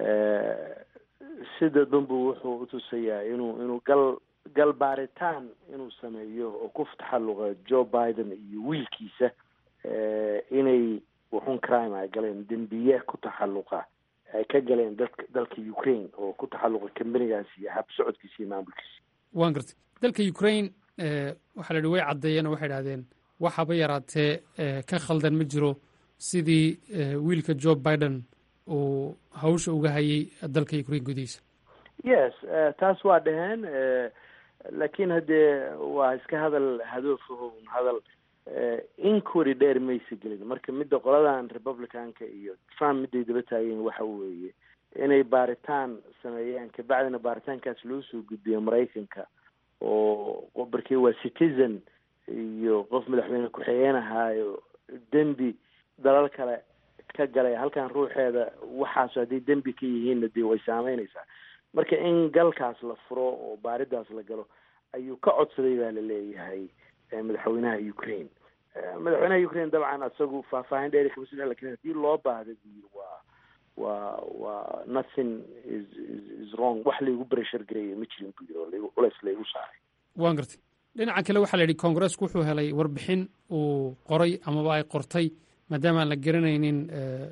sida danbu wuxuu utusayaa inuu inuu gal gal baaritaan inuu sameeyo oo ku taxalluqa joe biden iyo wiilkiisa inay wuxun crime ay galeen dembiye ku taxalluqa ay ka galeen dadka dalka ukraine oo ku taxalluqa kambanigaas iyo hab socodkiisa iyo maamulkiisa waan gartay dalka ukraine waxaa la yihi way caddeeyeen oo waxay idhahdeen waxaba yaraatee ka khaldan ma jiro sidii wiilka joe biden uu hawsha uga hayay dalka ukraine gudihiisa yes taas waa dhaheen laakiin haddee waa iska hadal hadoofaho hadal inquiry dheer maysa gelin marka midda qoladan republicanka iyo trump midday daba taageen waxa weeye inay baaritaan sameeyaan kabacdina baaritaankaas loo soo gudbiyo maraykanka oo barkii waa citizen iyo qof madaxweyne ku-xigeen ahaayo dembi dalal kale ka galay halkan ruuxeeda waxaas hadday dembi ka yihiinna dee way saameynaysaa marka in galkaas la furo oo baaridaas la galo ayuu ka codsaday baa la leeyahay madaxweynaha ukraine madaxweynaha ukraine dabcan isagu faahfaahin dheeri kama sida lakin hadii loo baahda buyiri waa waa waa nothing is is wrong wax laygu breshar gareeya ma jirin buu yiri oo laygu culeys laygu saaray waan gartay dhinaca kale waxaa la yidhi congressku wuxuu helay warbixin uu qoray amaba ay qortay maadaama aan la garanaynin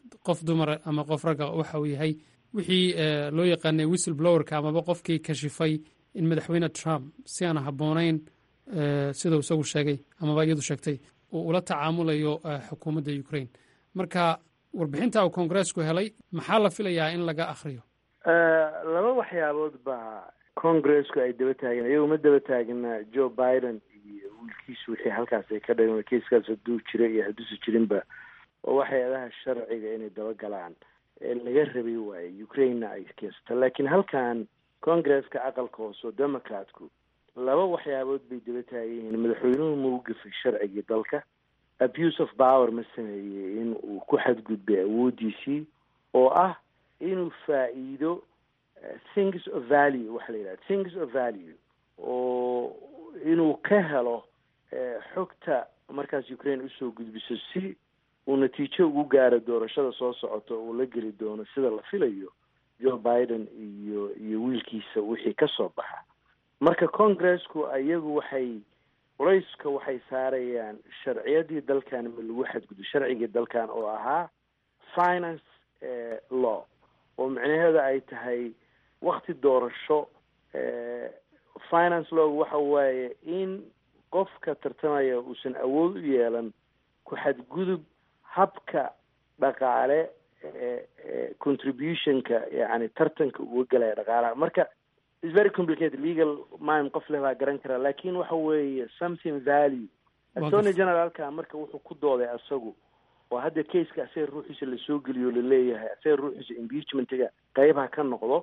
qof dumara ama qof ragga waxa uu yahay wixii loo yaqaanay whistle blowerka amaba qofkii kashifay in madaxweyne trump si aan habboonayn sidau isagu sheegay amaba iyadu sheegtay uu ula tacaamulayo xukuumadda ukraine marka warbixinta uu koongareesku helay maxaa la filayaa in laga akhriyo laba waxyaabood baa congresku ay daba taageen iyagu ma daba taagna joe biden iyo wiilkiisu wixii halkaas ay ka dhageen kiiskaas hadduu jira iyo hadduusa jirinba oo waxyaadaha sharciga inay daba galaan laga rabay waaye ukrainena ay keensato laakiin halkan congresska aqalka hoose oo democratku laba waxyaabood bay daba taagan yihiin madaxweynuhu ma u gafay sharcigii dalka abuse of power ma sameeyey in uu ku xadgudbay awooddiisii oo ah inuu faa-iido things of value waxa la yidhaha things of value oo inuu ka helo xogta markaas ukraine usoo gudbiso si uu natiijo ugu gaaro doorashada soo socota uu la geli doono sida la filayo joe biden iyo iyo wiilkiisa wixii ka soo baxa marka congressku iyagu waxay culayska waxay saarayaan sharciyadii dalkan ma lagu xadgudbo sharcigii dalkan oo ahaa finance law oo micnaheeda ay tahay wakti doorasho finance lawgu waxa waaye in qofka tartamaya uusan awood u yeelan ku xadgudub habka dhaqaale contributionka yani tartanka uga galaya dhaqaalaha marka is very complicated legal mime qof leh baa garan karaa lakin waxa weeye something value attorney generalka marka wuxuu ku dooday asagu oo hadda caseka asaga ruuxiisa lasoo geliyo laleeyahay asaga ruuxiisa impeachmentiga qeybha ka noqdo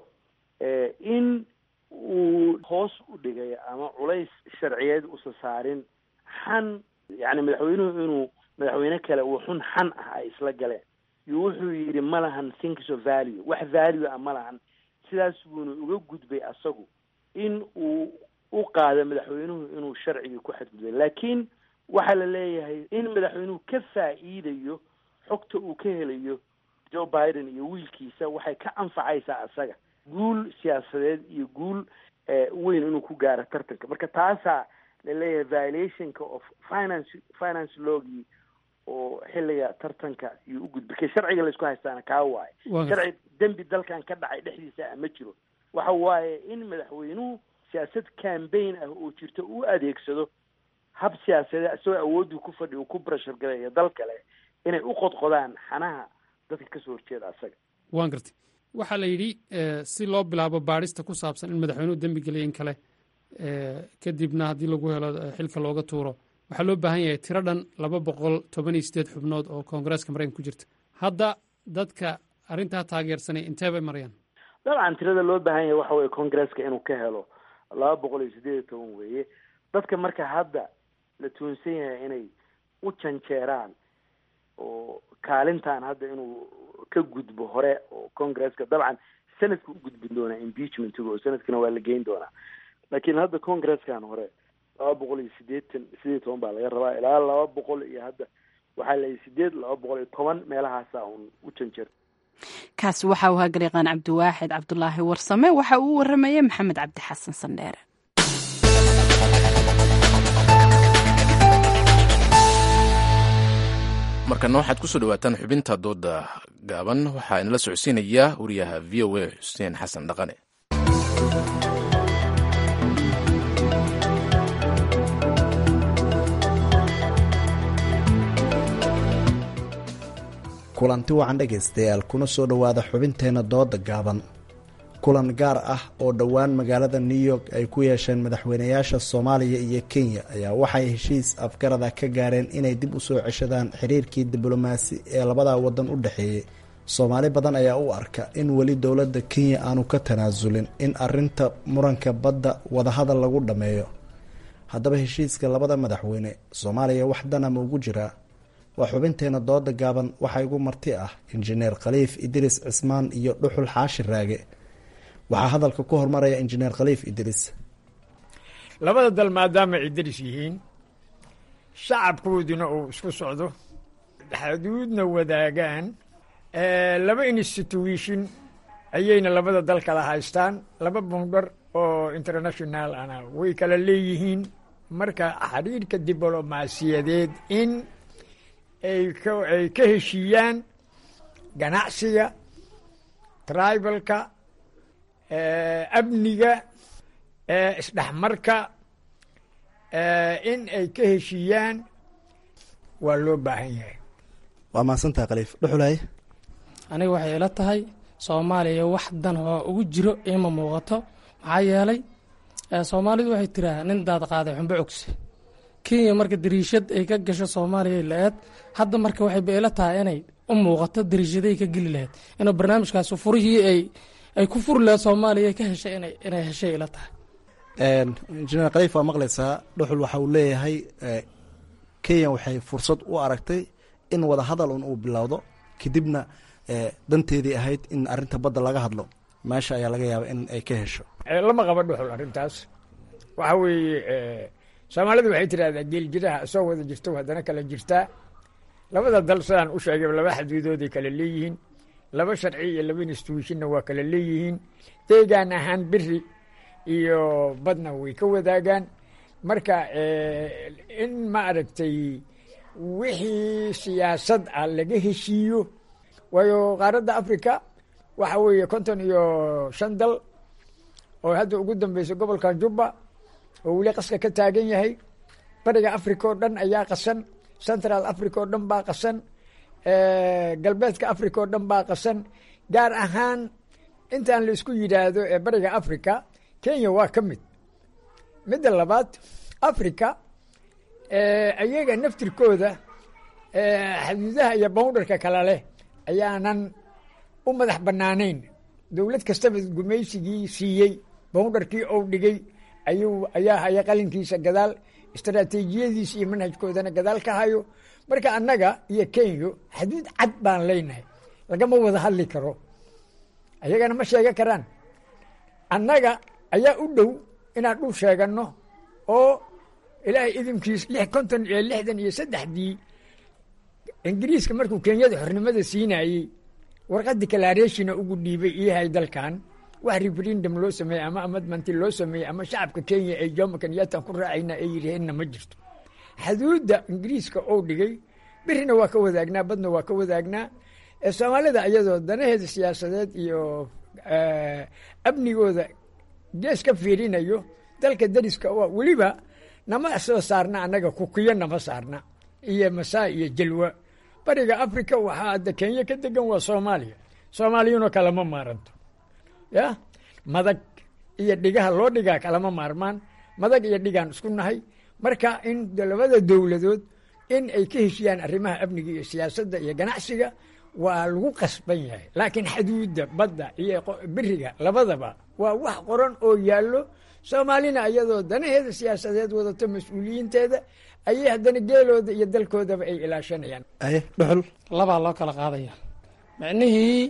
in uu hoos u dhigay ama culays sharciyeed usa saarin xan yani madaxweynuhu inuu madaxweyne kale uu xun xan ah ay isla galeen iyo wuxuu yidhi ma lahan things of value wax value ah ma lahan sidaas buuna uga gudbay asagu in uu u qaado madaxweynuhu inuu sharcigii ku xadgudbay laakiin waxaa la leeyahay in madaxweynuhu ka faa'iidayo xogta uu ka helayo joe biden iyo wiilkiisa waxay ka anfacaysaa asaga guul siyaasadeed iyo guul weyn inuu ku gaaro tartanka marka taasaa laleeyahay violationka of finance finance logii oo xilliga tartanka iyo u gudbay ka sharciga laysku haystaana kaa waaye sharci dembi dalkan ka dhacay dhexdiisa ah ma jiro waxa waaye in madaxweynuhu siyaasad cambaign ah oo jirto u adeegsado hab siyaasadeed isagoo awoodii ku fadhi uu ku brashar galayo dal kale inay u qodqodaan xanaha dadka kasoo horjeeda asaga waan gartay waxaa la yidhi si loo bilaabo baadhista ku saabsan in madaxweynuhu dembi geliya in kale kadibna haddii lagu helo xilka looga tuuro waxaa loo baahan yahay tiro dhan laba boqol toban iyo sideed xubnood oo koongareeska maraykanka ku jirta hadda dadka arrintaa taageersanay intee bay marayaan dabcan tirada loo baahan yahay waxa weye congresska inuu ka helo laba boqol iyo sideed iyo toban weeye dadka marka hadda la tuunsan yahay inay u janjeeraan oo kaalintan hadda inuu ka gudbo hore oo congresska dabcan senadka u gudbin doonaa impeachmentiga oo senadkana waa la geyn doonaa laakiin hadda congreskan hore laba boqol iyo sideetan sideed iyo toban baa laga rabaa ilaa laba boqol iyo hadda waxaa la sideed laba boqol iyo toban meelahaasa un u janjeer kaasi waxa uu ahaa gariiqaan cabdiwaaxid cabdulaahi warsame waxa uu waramayay maxamed cabdi xasan sandheere markana waxaad kusoo dhawaataan xubinta dooda gaaban waxaa inala socodsiinayaa wariyaha v o a xuseen xasan dhaqane kulanti wacan dhegaystayaal kuna soo dhowaada xubinteenna dooda gaaban kulan gaar ah oo dhowaan magaalada new york ay ku yeesheen madaxweynayaasha soomaaliya iyo kenya ayaa waxay heshiis afgarada ka gaareen inay dib u soo ceshadaan xiriirkii diblomaasi ee labada wadan u dhexeeyey soomaali badan ayaa u arka in weli dowladda kenya aanu ka tanaasulin in arinta muranka badda wadahadal lagu dhammeeyo haddaba heshiiska labada madaxweyne soomaaliya wax dana ma ugu jiraa waa xubinteena dooda gaaban waxaa igu marti ah injineer khaliif idriis cismaan iyo dhuxul xaashi raage waxaa hadalka ku hormaraya injineer khaliif idriis labada dal maadaama ay daris yihiin shacabkooduna uu isku socdo xuduudna wadaagaan laba institution ayayna labada dal kala haystaan laba bundhar oo international ana way kala leeyihiin marka xiriirka diblomaasiyadeed in ay ka ay ka heshiiyaan ganacsiga tribalka amniga isdhexmarka in ay ka heshiiyaan waa loo baahan yahay waa mahadsantaha khaliif dhuxulaye aniga waxay ila tahay soomaaliya wax dan oo ugu jiro ima muuqato maxaa yeelay soomaalidu waxay tiraa nin daad qaaday xumbo cogse kenya marka dariishad ay ka gasho soomaaliya la-eed hadda marka waxay ba ila tahay inay u muuqato dariishaday ka geli lahayd inuu barnaamijkaas furihii ay ay ku furi lahayd soomaaliya ka heshay inay inay heshay ila tahay injineer khaliif waa maqlaysaa dhuxul waxa uu leeyahay kenya waxay fursad u aragtay in wada hadal un uu bilowdo kadibna danteedii ahayd in arinta badda laga hadlo meesha ayaa laga yaaba in ay ka hesho lama qaba dhuxul arrintaas waxa weeye soomaalidu waxay tidhahdaa geeljiraha soo wada jirto haddana kala jirtaa labada dal sidaan u sheegay laba xaduudooday kala leeyihiin laba sharci iyo laba instituushinna waa kala leeyihiin deegaan ahaan beri iyo badna way ka wadaagaan marka in ma aragtay wixii siyaasad ah laga heshiiyo waayo qaaradda africa waxa weeye konton iyo shan dal oo hadda ugu dambeysa gobolkan jubba oo weli qaska ka taagan yahay bariga africa oo dhan ayaa qasan central africa oo dhan baa qasan galbeedka africa oo dhan baa qasan gaar ahaan intaan la isku yidhaahdo ee bariga africa kenya waa ka mid midda labaad africa ayaga naftirkooda xaduudaha iyo boundarka kale leh ayaanan u madax banaanayn dowlad kastaba gumaysigii siiyey boundarkii ou dhigay ayuu ayaa haya qalinkiisa gadaal istaraatiijiyadiisa iyo manhajkoodana gadaal ka hayo marka annaga iyo kenya xaduud cad baan leynahay lagama wada hadli karo ayagana ma sheegan karaan annaga ayaa u dhow inaan dhul sheeganno oo ilaahay idinkiis lix konton iyo lixdan iyo saddexdii ingiriiska markuu kenyada xornimada siinayey warqadii kalaareshina ugu dhiibay iyahay dalkan wax referendum loo sameeyey ama amadmanti loo sameeyey ama shacabka kenya ee jomo kenyaatan ku raacayna ay yidhaheenna ma jirto xaduudda ingiriiska oo dhigay berina waa ka wadaagnaa badna waa ka wadaagnaa soomaalida iyadoo danaheeda siyaasadeed iyo amnigooda gees ka fiirinayo dalka dariska oo weliba nama soo saarna annaga kukiyo nama saarna iyo masaa iyo jalwa bariga africa waxaa hadda kenya ka degan waa soomaaliya soomaaliyuna kalama maaranto ya madag iyo dhigaha loo dhigaa kalama maarmaan madag iyo dhigaan isku nahay marka in labada dowladood in ay ka heshiyaan arrimaha amniga iyo siyaasadda iyo ganacsiga waa lagu qasban yahay laakiin xaduudda badda iyo beriga labadaba waa wax qoran oo yaallo soomaalina iyadoo danaheeda siyaasadeed wadato mas-uuliyiinteeda ayay haddana geelooda iyo dalkoodaba ay ilaashanayaan aye dhuxul labaa loo kala qaadaya micnihii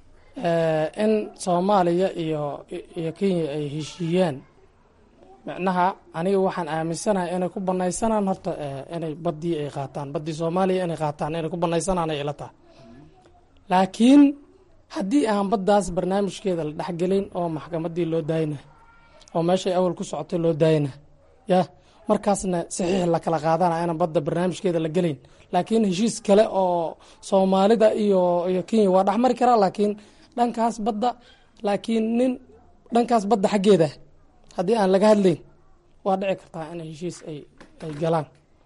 in soomaaliya iyo iyo kenya ay heshiiyaan micnaha aniga waxaan aaminsanahay inay ku banaysanaan horta inay baddii ay qaataan baddii soomaaliya inay qaataan inay ku banaysanaan ay ila tahay laakiin haddii aan baddaas barnaamijkeeda la dhexgelin oo maxkamaddii loo daayna oo meeshay awal ku socotay loo daayna ya markaasna saxiix la kala qaadana inaan badda barnaamijkeeda la gelayn laakiin heshiis kale oo soomaalida iyo iyo kenya waa dhexmari karaa laakiin dhankaas badda laakiin nin dhankaas badda xaggeeda haddii aan laga hadlayn waa dhici kartaa in heshiis ay ay galaan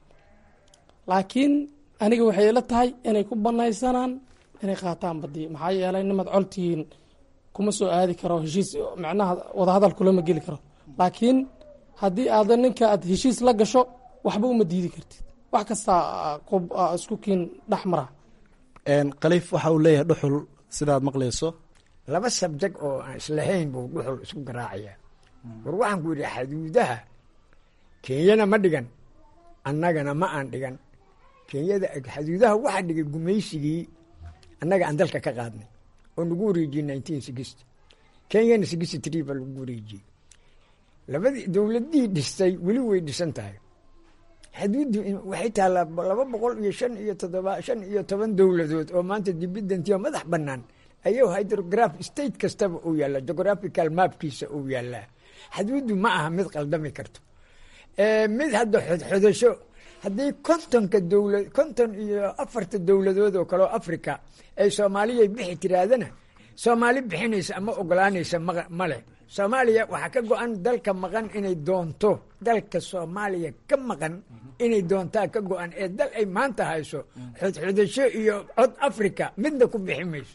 laakiin aniga waxay ila tahay inay ku banaysanaan inay qaataan badii maxaa yeelay nimad coltihiin kuma soo aadi karo heshiis macnaha wadahadal kulama geli karo laakiin haddii aadan ninka aad heshiis la gasho waxba uma diidi kartid wax kastaa isku kiin dhex mara khaliif waxa uu leeyahay dhuxul sidaad maqlayso laba sabject oo aan islahayn buu dhuxul isku garaacaya war waxaan ku yidhi xaduudaha kenyana ma dhigan annagana ma aan dhigan kenyada xaduudaha waxaa dhigay gumaysigii annaga aan dalka ka qaadnay oo nagu wareejiyey nineteen sixty kenyana sixty three baa lagu wareejiyey labadii dowladii dhistay weli way dhisan tahay xaduuddu waxay taallaa laba boqol iyo shan iyo toddoba shan iyo toban dowladood oo maanta dibidantiyo madax bannaan ayuu hydrograph state kastaba uu yaallaa geographical mapkiisa uu yaallaa xaduuddu ma aha mid qaldami karto mid hadda xodxodasho haddii kontonka dowla konton iyo afarta dowladood oo kale oo africa ay soomaaliya bixi tiraadana soomaali bixinaysa ama ogolaanaysa ma leh soomaaliya waxaa ka go-an dalka maqan inay doonto dalka soomaaliya ka maqan inay doontaa ka go-an ee dal ay maanta hayso xodxodasho iyo cod africa midna ku bixi mayso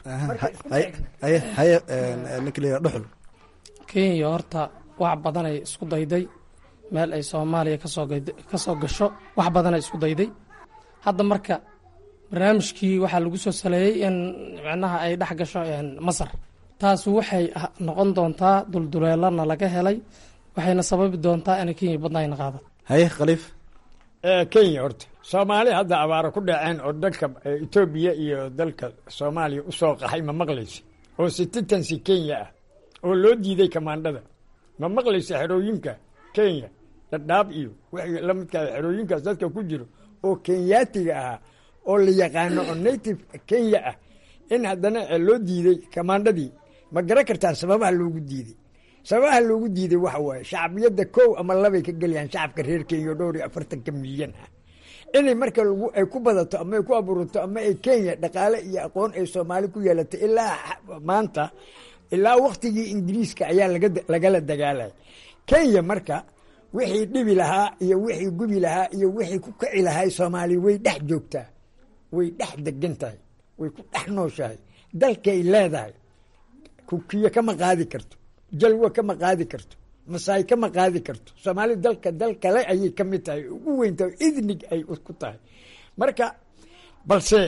haye ninkla dhuxul kenya horta wax badanay isku dayday meel ay soomaaliya kasoo kasoo gasho wax badanay isku dayday hadda marka barnaamijkii waxaa lagu soo saleeyey in micnaha ay dhex gasho masar taas waxay noqon doontaa dulduleelana laga helay waxayna sababi doontaa inay kenya badnaayna qaado haye khaliif kenya horta soomaali hadda abaaro ku dhaceen oo dalka etoobiya iyo dalka soomaaliya usoo qaxay ma maqlaysa oo sititansi kenya ah oo loo diiday kamaandhada ma maqlaysa xerooyinka kenya dhadhaab iyo wixii la midkaa xerooyinkaas dadka ku jiro oo kenyaatiga ahaa oo la yaqaano oo native kenya ah in haddana loo diiday kamaandhadii ma garan kartaa sababaha loogu diiday sababaha loogu diiday waxa waaye shacbiyadda kow ama labay ka gelayaan shacabka reer kenya oo dhowr iyo afartanka milyan ah inay marka ay ku badato ama ay ku abuurato ama ay kenya dhaqaale iyo aqoon ay soomaali ku yeelatay ilaa maanta ilaa waktigii ingiriiska ayaa lagala dagaalay kenya marka wixii dhibi lahaa iyo wixii gubi lahaa iyo wixii ku kaci lahay soomaaliya way dhex joogtaa way dhex degan tahay way ku dhex nooshahay dalkay leedahay kukiyo kama qaadi karto jalwa kama qaadi karto masaay kama qaadi karto soomaali dalka dal kale ayay ka mid tahay ugu weyntahay idnig ay ku tahay marka balse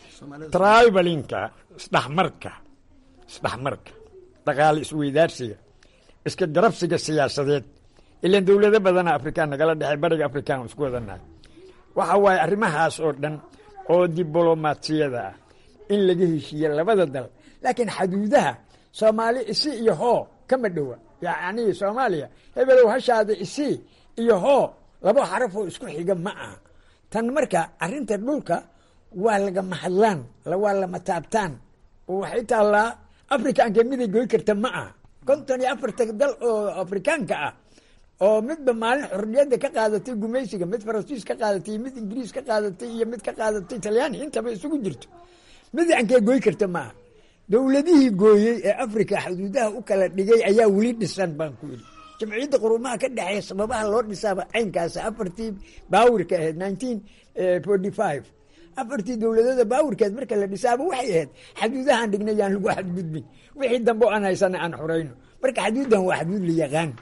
tribalinka isdhexmarka isdhexmarka dhaqaale isweydaarsiga iska garabsiga siyaasadeed ilan dowlado badana afrikaan nagala dhexey bariga afrikaan isku wadanahay waxa waaye arrimahaas oo dhan oo diblomaasiyada ah in laga heshiiye labada dal laakiin xaduudaha soomaali isi iyo hoo kama dhowa yacni soomaaliya hebelow hashaada isi iyo hoo laba xarafoo isku xiga ma aha tan marka arrinta dhulka waa lagama hadlaan waa lama taabtaan oo waxay taallaa afrikaanka miday goy karta ma aha konton iyo afarta dal oo afrikaanka ah oo midba maalin xorriyadda ka qaadatay gumaysiga mid faransiis ka qaadatay mid ingiriis ka qaadatay iyo mid ka qaadatay talyaani intaba isugu jirto mid ankee goy karta maaha dowladihii gooyey ee africa xuduudaha u kala dhigay ayaa weli dhisan baan ku yidhi jamciyadda qurumaha ka dhexeeya sababaha loo dhisaaba caynkaasa afartii baawirka ahayd nineteen forty five afartii dowladooda baawirkeed marka la dhisaaba waxay ahayd xaduudahaan dhignay yaan lagu xadgudbin wixii dambe o aan haysana aan xorayno marka xaduuddan waa xaduud la yaqaan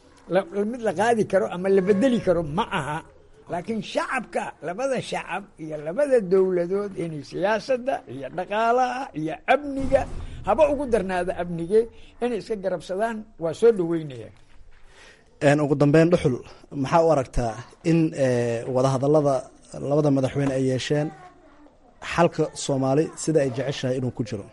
mid la qaadi karo ama la bedeli karo ma aha laakiin shacabka labada shacab iyo labada dowladood inay siyaasadda iyo dhaqaalaha iyo amniga haba ugu darnaada amnige inay iska garabsadaan waa soo dhaweynaya ugu dambeyn dhuxul maxaa u aragtaa in wadahadalada labada madaxweyne ay yeesheen xalka soomaali sida ay jeceshahay inuu ku jiro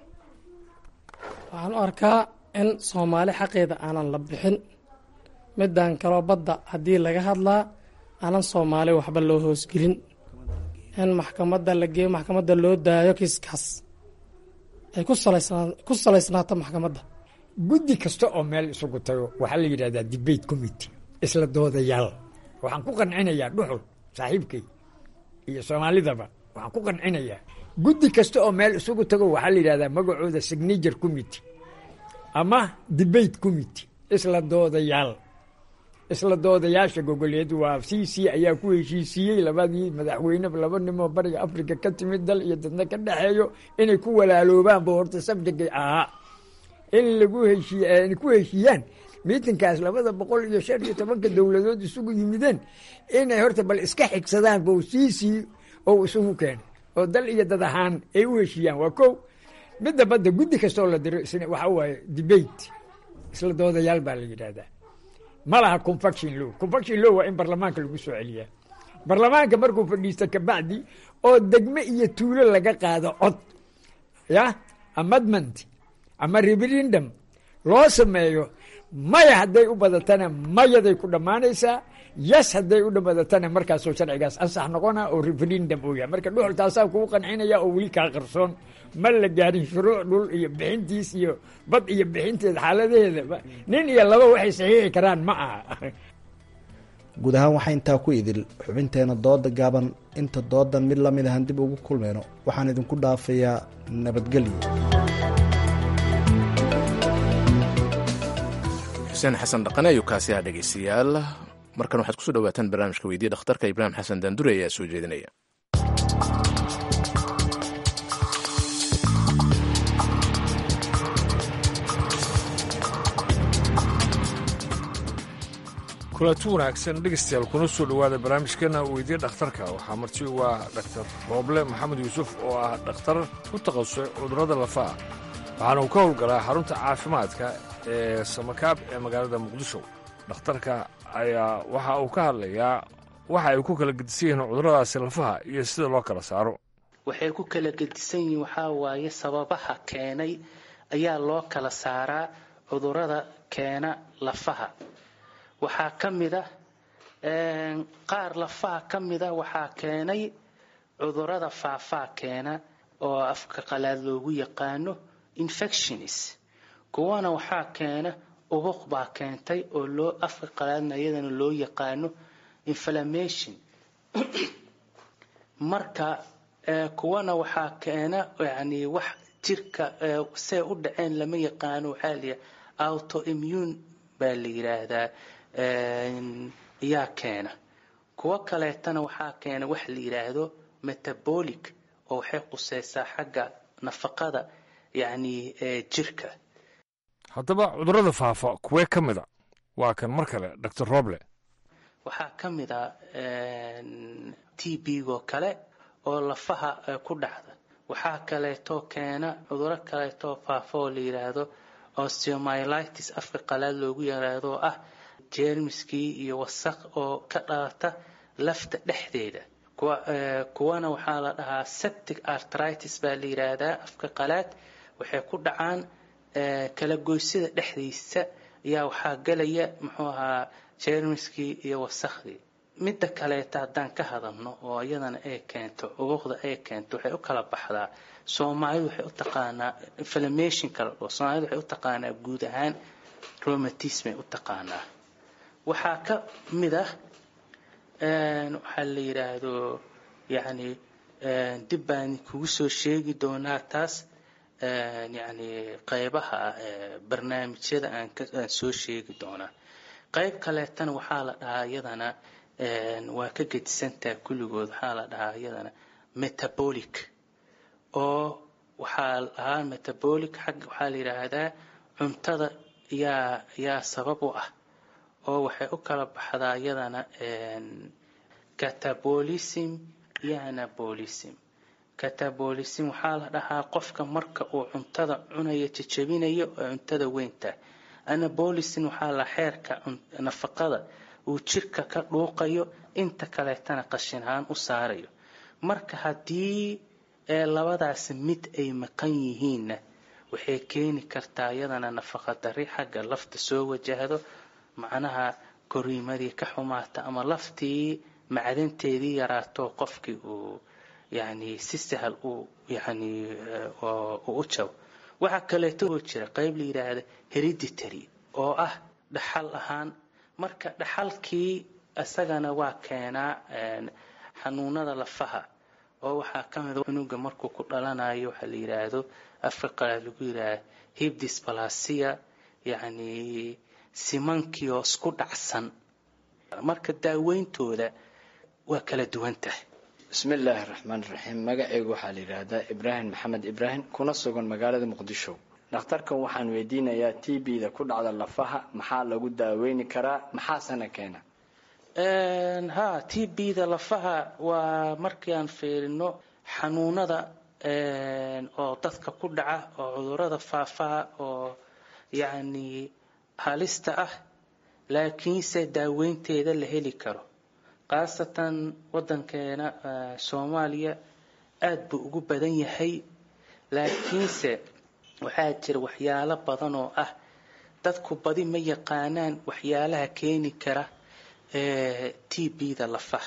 waxaan u arkaa in soomaali xaqeeda aanan la bixin midaan kaloo badda haddii laga hadlaa aanan soomaali waxba loo hoosgelin in maxkamadda la geeyo maxkamadda loo daayo kiiskaas ay ku salaysnaato maxkamadda guddi kasta oo meel isugu tago waxaa la yidhahdaa debate committee isla doodayaal waxaan ku qancinayaa dhuxul saaxiibkay iyo soomaalidaba waxaan ku qancinayaa guddi kasta oo meel isugu tago waxaa la yidhahdaa magacooda signature committee ama debate committee isla doodayaal isla doodayaasha gogoleed waa c c ayaa ku heshiisiiyey labadii madaxweyne laba nimoo bariga africa ka timid dal iyo dadna ka dhexeeyo inay ku walaaloobaanba horta sabjigay ahaa in lagu heshiiy ku heshiiyaan miitinkaas labada boqol iyo shan iyo tobanka dowladood isugu yimideen inay horta bal iska xigsadaan bo c c oo isugu keenay oo dal iyo dad ahaan ay u heshiiyaan waa ko midda badda guddi kastoo la diro isna waxa waaye debate isla doodayaal baa la yidhaahdaa ma laha confaction law confaction law waa in barlamaanka lagu soo celiyaa barlamaanka markuu fadhiista kabacdi oo degme iyo tuulo laga qaado cod ya amendment ama referendum loo sameeyo maya hadday u badatana mayaday ku dhammaanaysaa yes hadday u badatana markaasoo sharcigaas ansax noqona oo referendum uu yahay marka dhuxul taasaa kugu qancinaya oo weli kaa qarsoon ma la gaarin shuruuc dhul iyo bixintiis iyo bad iyo bixinteed xaaladaheeda nin iyo laba waxay saxiixi karaan ma aha guud ahaan waxaa intaa ku idil xubinteena dooda gaaban inta doodan mid lamid ahan dib ugu kulmayno waxaan idinku dhaafayaa nabadgelyo xuseen xasan dhaqane ayuu kaasi ah dhegeystayaal markan waxaad kusoo dhawaataan barnaamijka weydiya dhakhtarka ibraahim xasan daandure ayaa soo jeedinaya kulanti wanaagsan dhegeystayaal kuna soo dhowaada barnaamijkeena weydiya dhakhtarka waxaa marti u ah dhaktar rooble maxamed yuusuf oo ah dhakhtar ku takhasusay cudurrada lafaha waxaana uu ka howlgalaa xarunta caafimaadka ee samakaab ee magaalada muqdisho dhakhtarka ayaa waxa uu ka hadlayaa waxa ay ku kala gedisan yihiin cudurradaasi lafaha iyo sida loo kala saaro waxay ku kala gedisan yihiin waxaa waaye sababaha keenay ayaa loo kala saaraa cudurrada keena lafaha waxaa ka mid ah qaar lafaha ka mida waxaa keenay cudurrada faafaa keena oo afka qalaad loogu yaqaano infectionis kuwana waxaa keena ubuq baa keentay oo loo afka qalaadna iyadana loo yaqaano inflammation marka kuwana waxaa keena yani wax jirka see u dhaceen lama yaqaano waxaa layiha autoimmune baa la yiraahdaa yaa keena kuwo kaleetana waxaa keena wax la yidhaahdo metabolic oo waxay quseysaa xagga nafaqada yacni jirka haddaba cudurrada faafa kuwee ka mid a waa kan mar kale doctor roble waxaa ka mid a t b-go kale oo lafaha ku dhacda waxaa kaleetoo keena cuduro kaleetoo faafa oo la yidhaahdo osteomyelitis afka qalaad loogu yaraado oo ah jeermiskii iyo wasaq oo ka dhalata lafta dhexdeeda kuwana waxaa la dhahaa septic artritis baa la yidhaahdaa afka qalaad waxay ku dhacaan kala goysida dhexdiisa ayaa waxaa galaya muxuu ahaa jeermiskii iyo wasakhdii midda kaleeta haddaan ka hadalno oo iyadana ay keento ubuqda ay keento waxay u kala baxdaa soomaalidu waxay u taqaanaa inflammation kala dhoo soomaalidu waxay u taqaanaa guud ahaan romatismay u taqaanaa waxaa ka mid ah waxaa la yidhaahdo yacni dib baan kugu soo sheegi doonaa taas yacni qeybaha barnaamijyada aan aan soo sheegi doonaa qeyb kaleetana waxaa la dhahaa iyadana waa ka gedisantaha kulligood waxaa la dhahaa iyadana metabolic oo waxaa la dhahaa metabolic xagga waxaa la yidhaahdaa cuntada yaa yaa sabab u ah oo waxay u kala baxdaa iyadana catabolism iyo anabolism catabolism waxaa la dhahaa qofka marka uu cuntada cunayo jajabinayo oo cuntada weynta anabolism waxaa la xeerka nafaqada uu jirka ka dhuuqayo inta kaleetana qashin ahaan u saarayo marka haddii labadaas mid ay maqan yihiinna waxay keeni kartaa iyadana nafaqa dari xagga lafta soo wajahdo macnaha koriimadii ka xumaata ama laftii macdanteedii yaraato qofkii uu yani si sahal uu yani u jabo waxaa kaleeto oo jira qeyb la yidhaahda hereditary oo ah dhaxal ahaan marka dhaxalkii isagana waa keenaa xanuunada lafaha oo waxaa ka mid cunuga markuu ku dhalanayo waxaa la yidhaahdo afka qalaad lagu yidhaahda hibdisbalasia yacni simankii oo isku dhacsan marka daaweyntooda waa kala duwan tahay bismi illaahi raxmaan raxiim magacaygu waxaa la yidhaahdaa ibraahim maxamed ibraahim kuna sugan magaalada muqdisho dhakhtarkan waxaan weydiinayaa t b-da ku dhacda lafaha maxaa lagu daaweyni karaa maxaasana keena ha t b-da lafaha waa markii aan fiirino xanuunada oo dadka ku dhaca oo cudurada faafaha oo yacni halista ah laakiinse daaweynteeda la heli karo khaasatan wadankeena soomaaliya aada buu ugu badan yahay laakiinse waxaa jira waxyaalo badan oo ah dadku badi ma yaqaanaan waxyaalaha keeni kara t b-da lafaha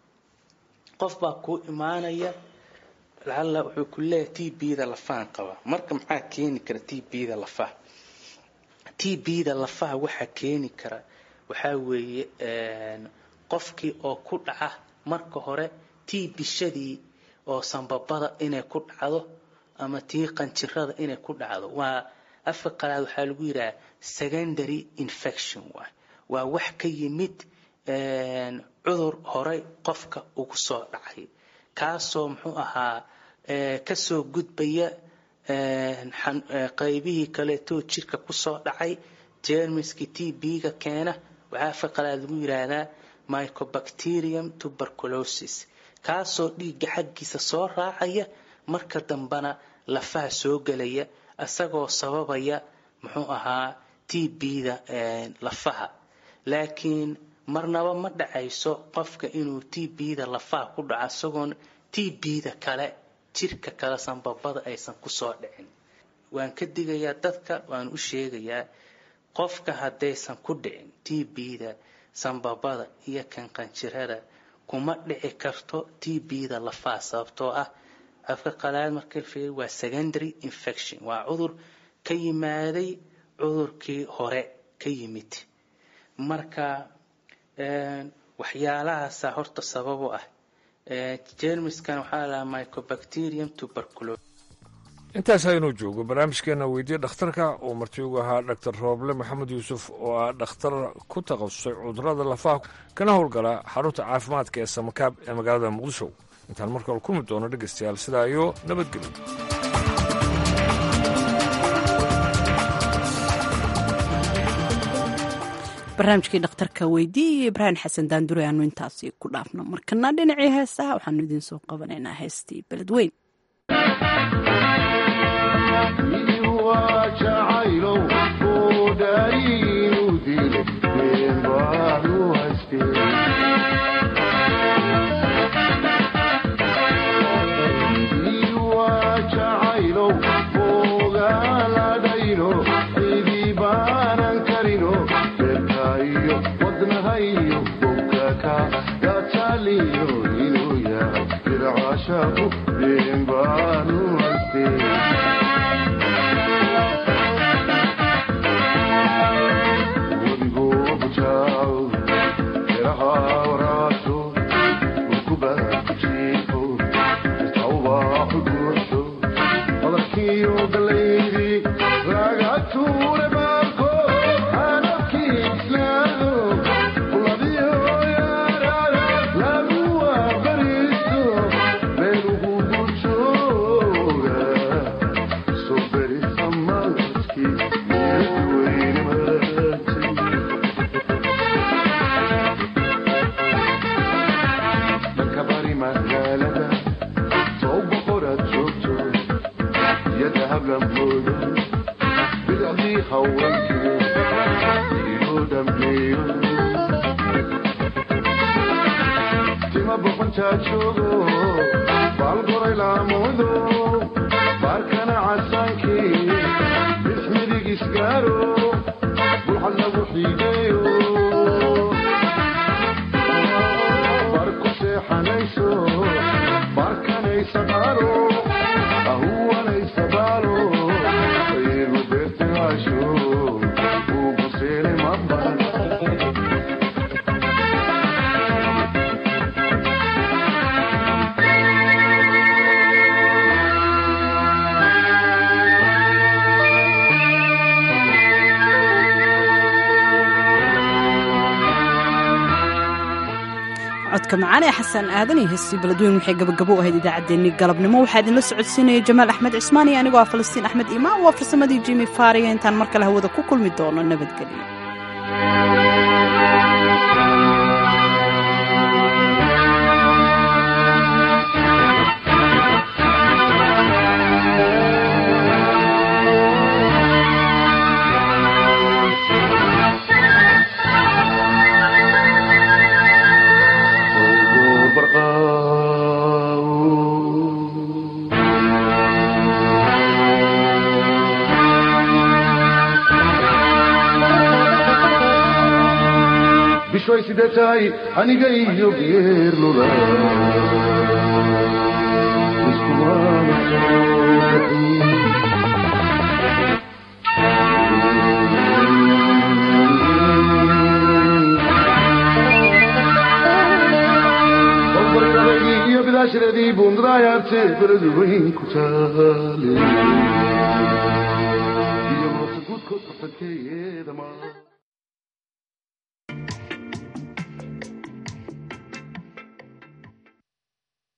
qof baa kuu imaanaya lacalla wuxuu ku leeyahay t b-da lafahan qaba marka maxaa keeni kara t b-da lafaha t b-da lafaha waxaa keeni kara waxaa weeye qofkii oo ku dhaca marka hore tii bishadii oo sanbabada inay ku dhacdo ama tii qanjirada inay ku dhacdo waa afka qalaad waxaa lagu yidhaha secondary infection waay waa wax ka yimid cudur horey qofka ugu soo dhacay kaasoo muxuu ahaa kasoo gudbaya qaybihii kaleetoo jirka kusoo dhacay jermiski t b-ga keena waxaa afka qalaad lagu yidhaahdaa mycobacterium tuberculosis kaasoo dhiigga xaggiisa soo raacaya marka dambena lafaha soo gelaya isagoo sababaya muxuu ahaa t b-da lafaha laakiin marnaba ma dhacayso qofka inuu t b-da lafaha ku dhaco isagoon t b-da kale jirka kale sanbabada aysan kusoo dhicin waan ka digayaa dadka waan u sheegayaa qofka haddaysan ku dhicin t b-da sanbabada iyo kan qanjirada kuma dhici karto t b-da lafaha sababtoo ah afka qalaad marka fiir waa secondary infection waa cudur ka yimaaday cudurkii hore ka yimid marka waxyaalahaasa horta sabab u ah jermiskan waxaa lahaa mycobacterium tuberculosis intaas haynuu joogo barnaamijkeena weydiye dhakhtarka uu marti ugu ahaa dhaktar rooble maxamed yuusuf oo ah dhakhtar ku takhasusay cudurada lafaha kana howlgala xarunta caafimaadka ee samakaab ee magaalada muqdisho intaan markale kulmi doono dhegaystayaal sidaa iyo nabadgelyo barnaamijkii dhakhtarka weydiiye iyo ibraahim xasan daandure aanu intaasi ku dhaafno markana dhinacii heesaha waxaanu idiin soo qabanaynaa heestii beledweyn codka macaan ee xasan aadan iyo heestii beledweyn waxay gabagabo u ahayd idaacaddeenni galabnimo waxaa idinla socodsiinaya jamaal axmed cismaan iyo anigoo ah falastiin axmed imaan waa farsamadii jimi faariga intaan mar kale hawada ku kulmi doono nabadgelyo bishoy sidee tahay aniga iyo geerlula iyo bidaashadeedii buundadayaarte beladu weyn ku taale iyo moota guudkood fartankeeyeeda maa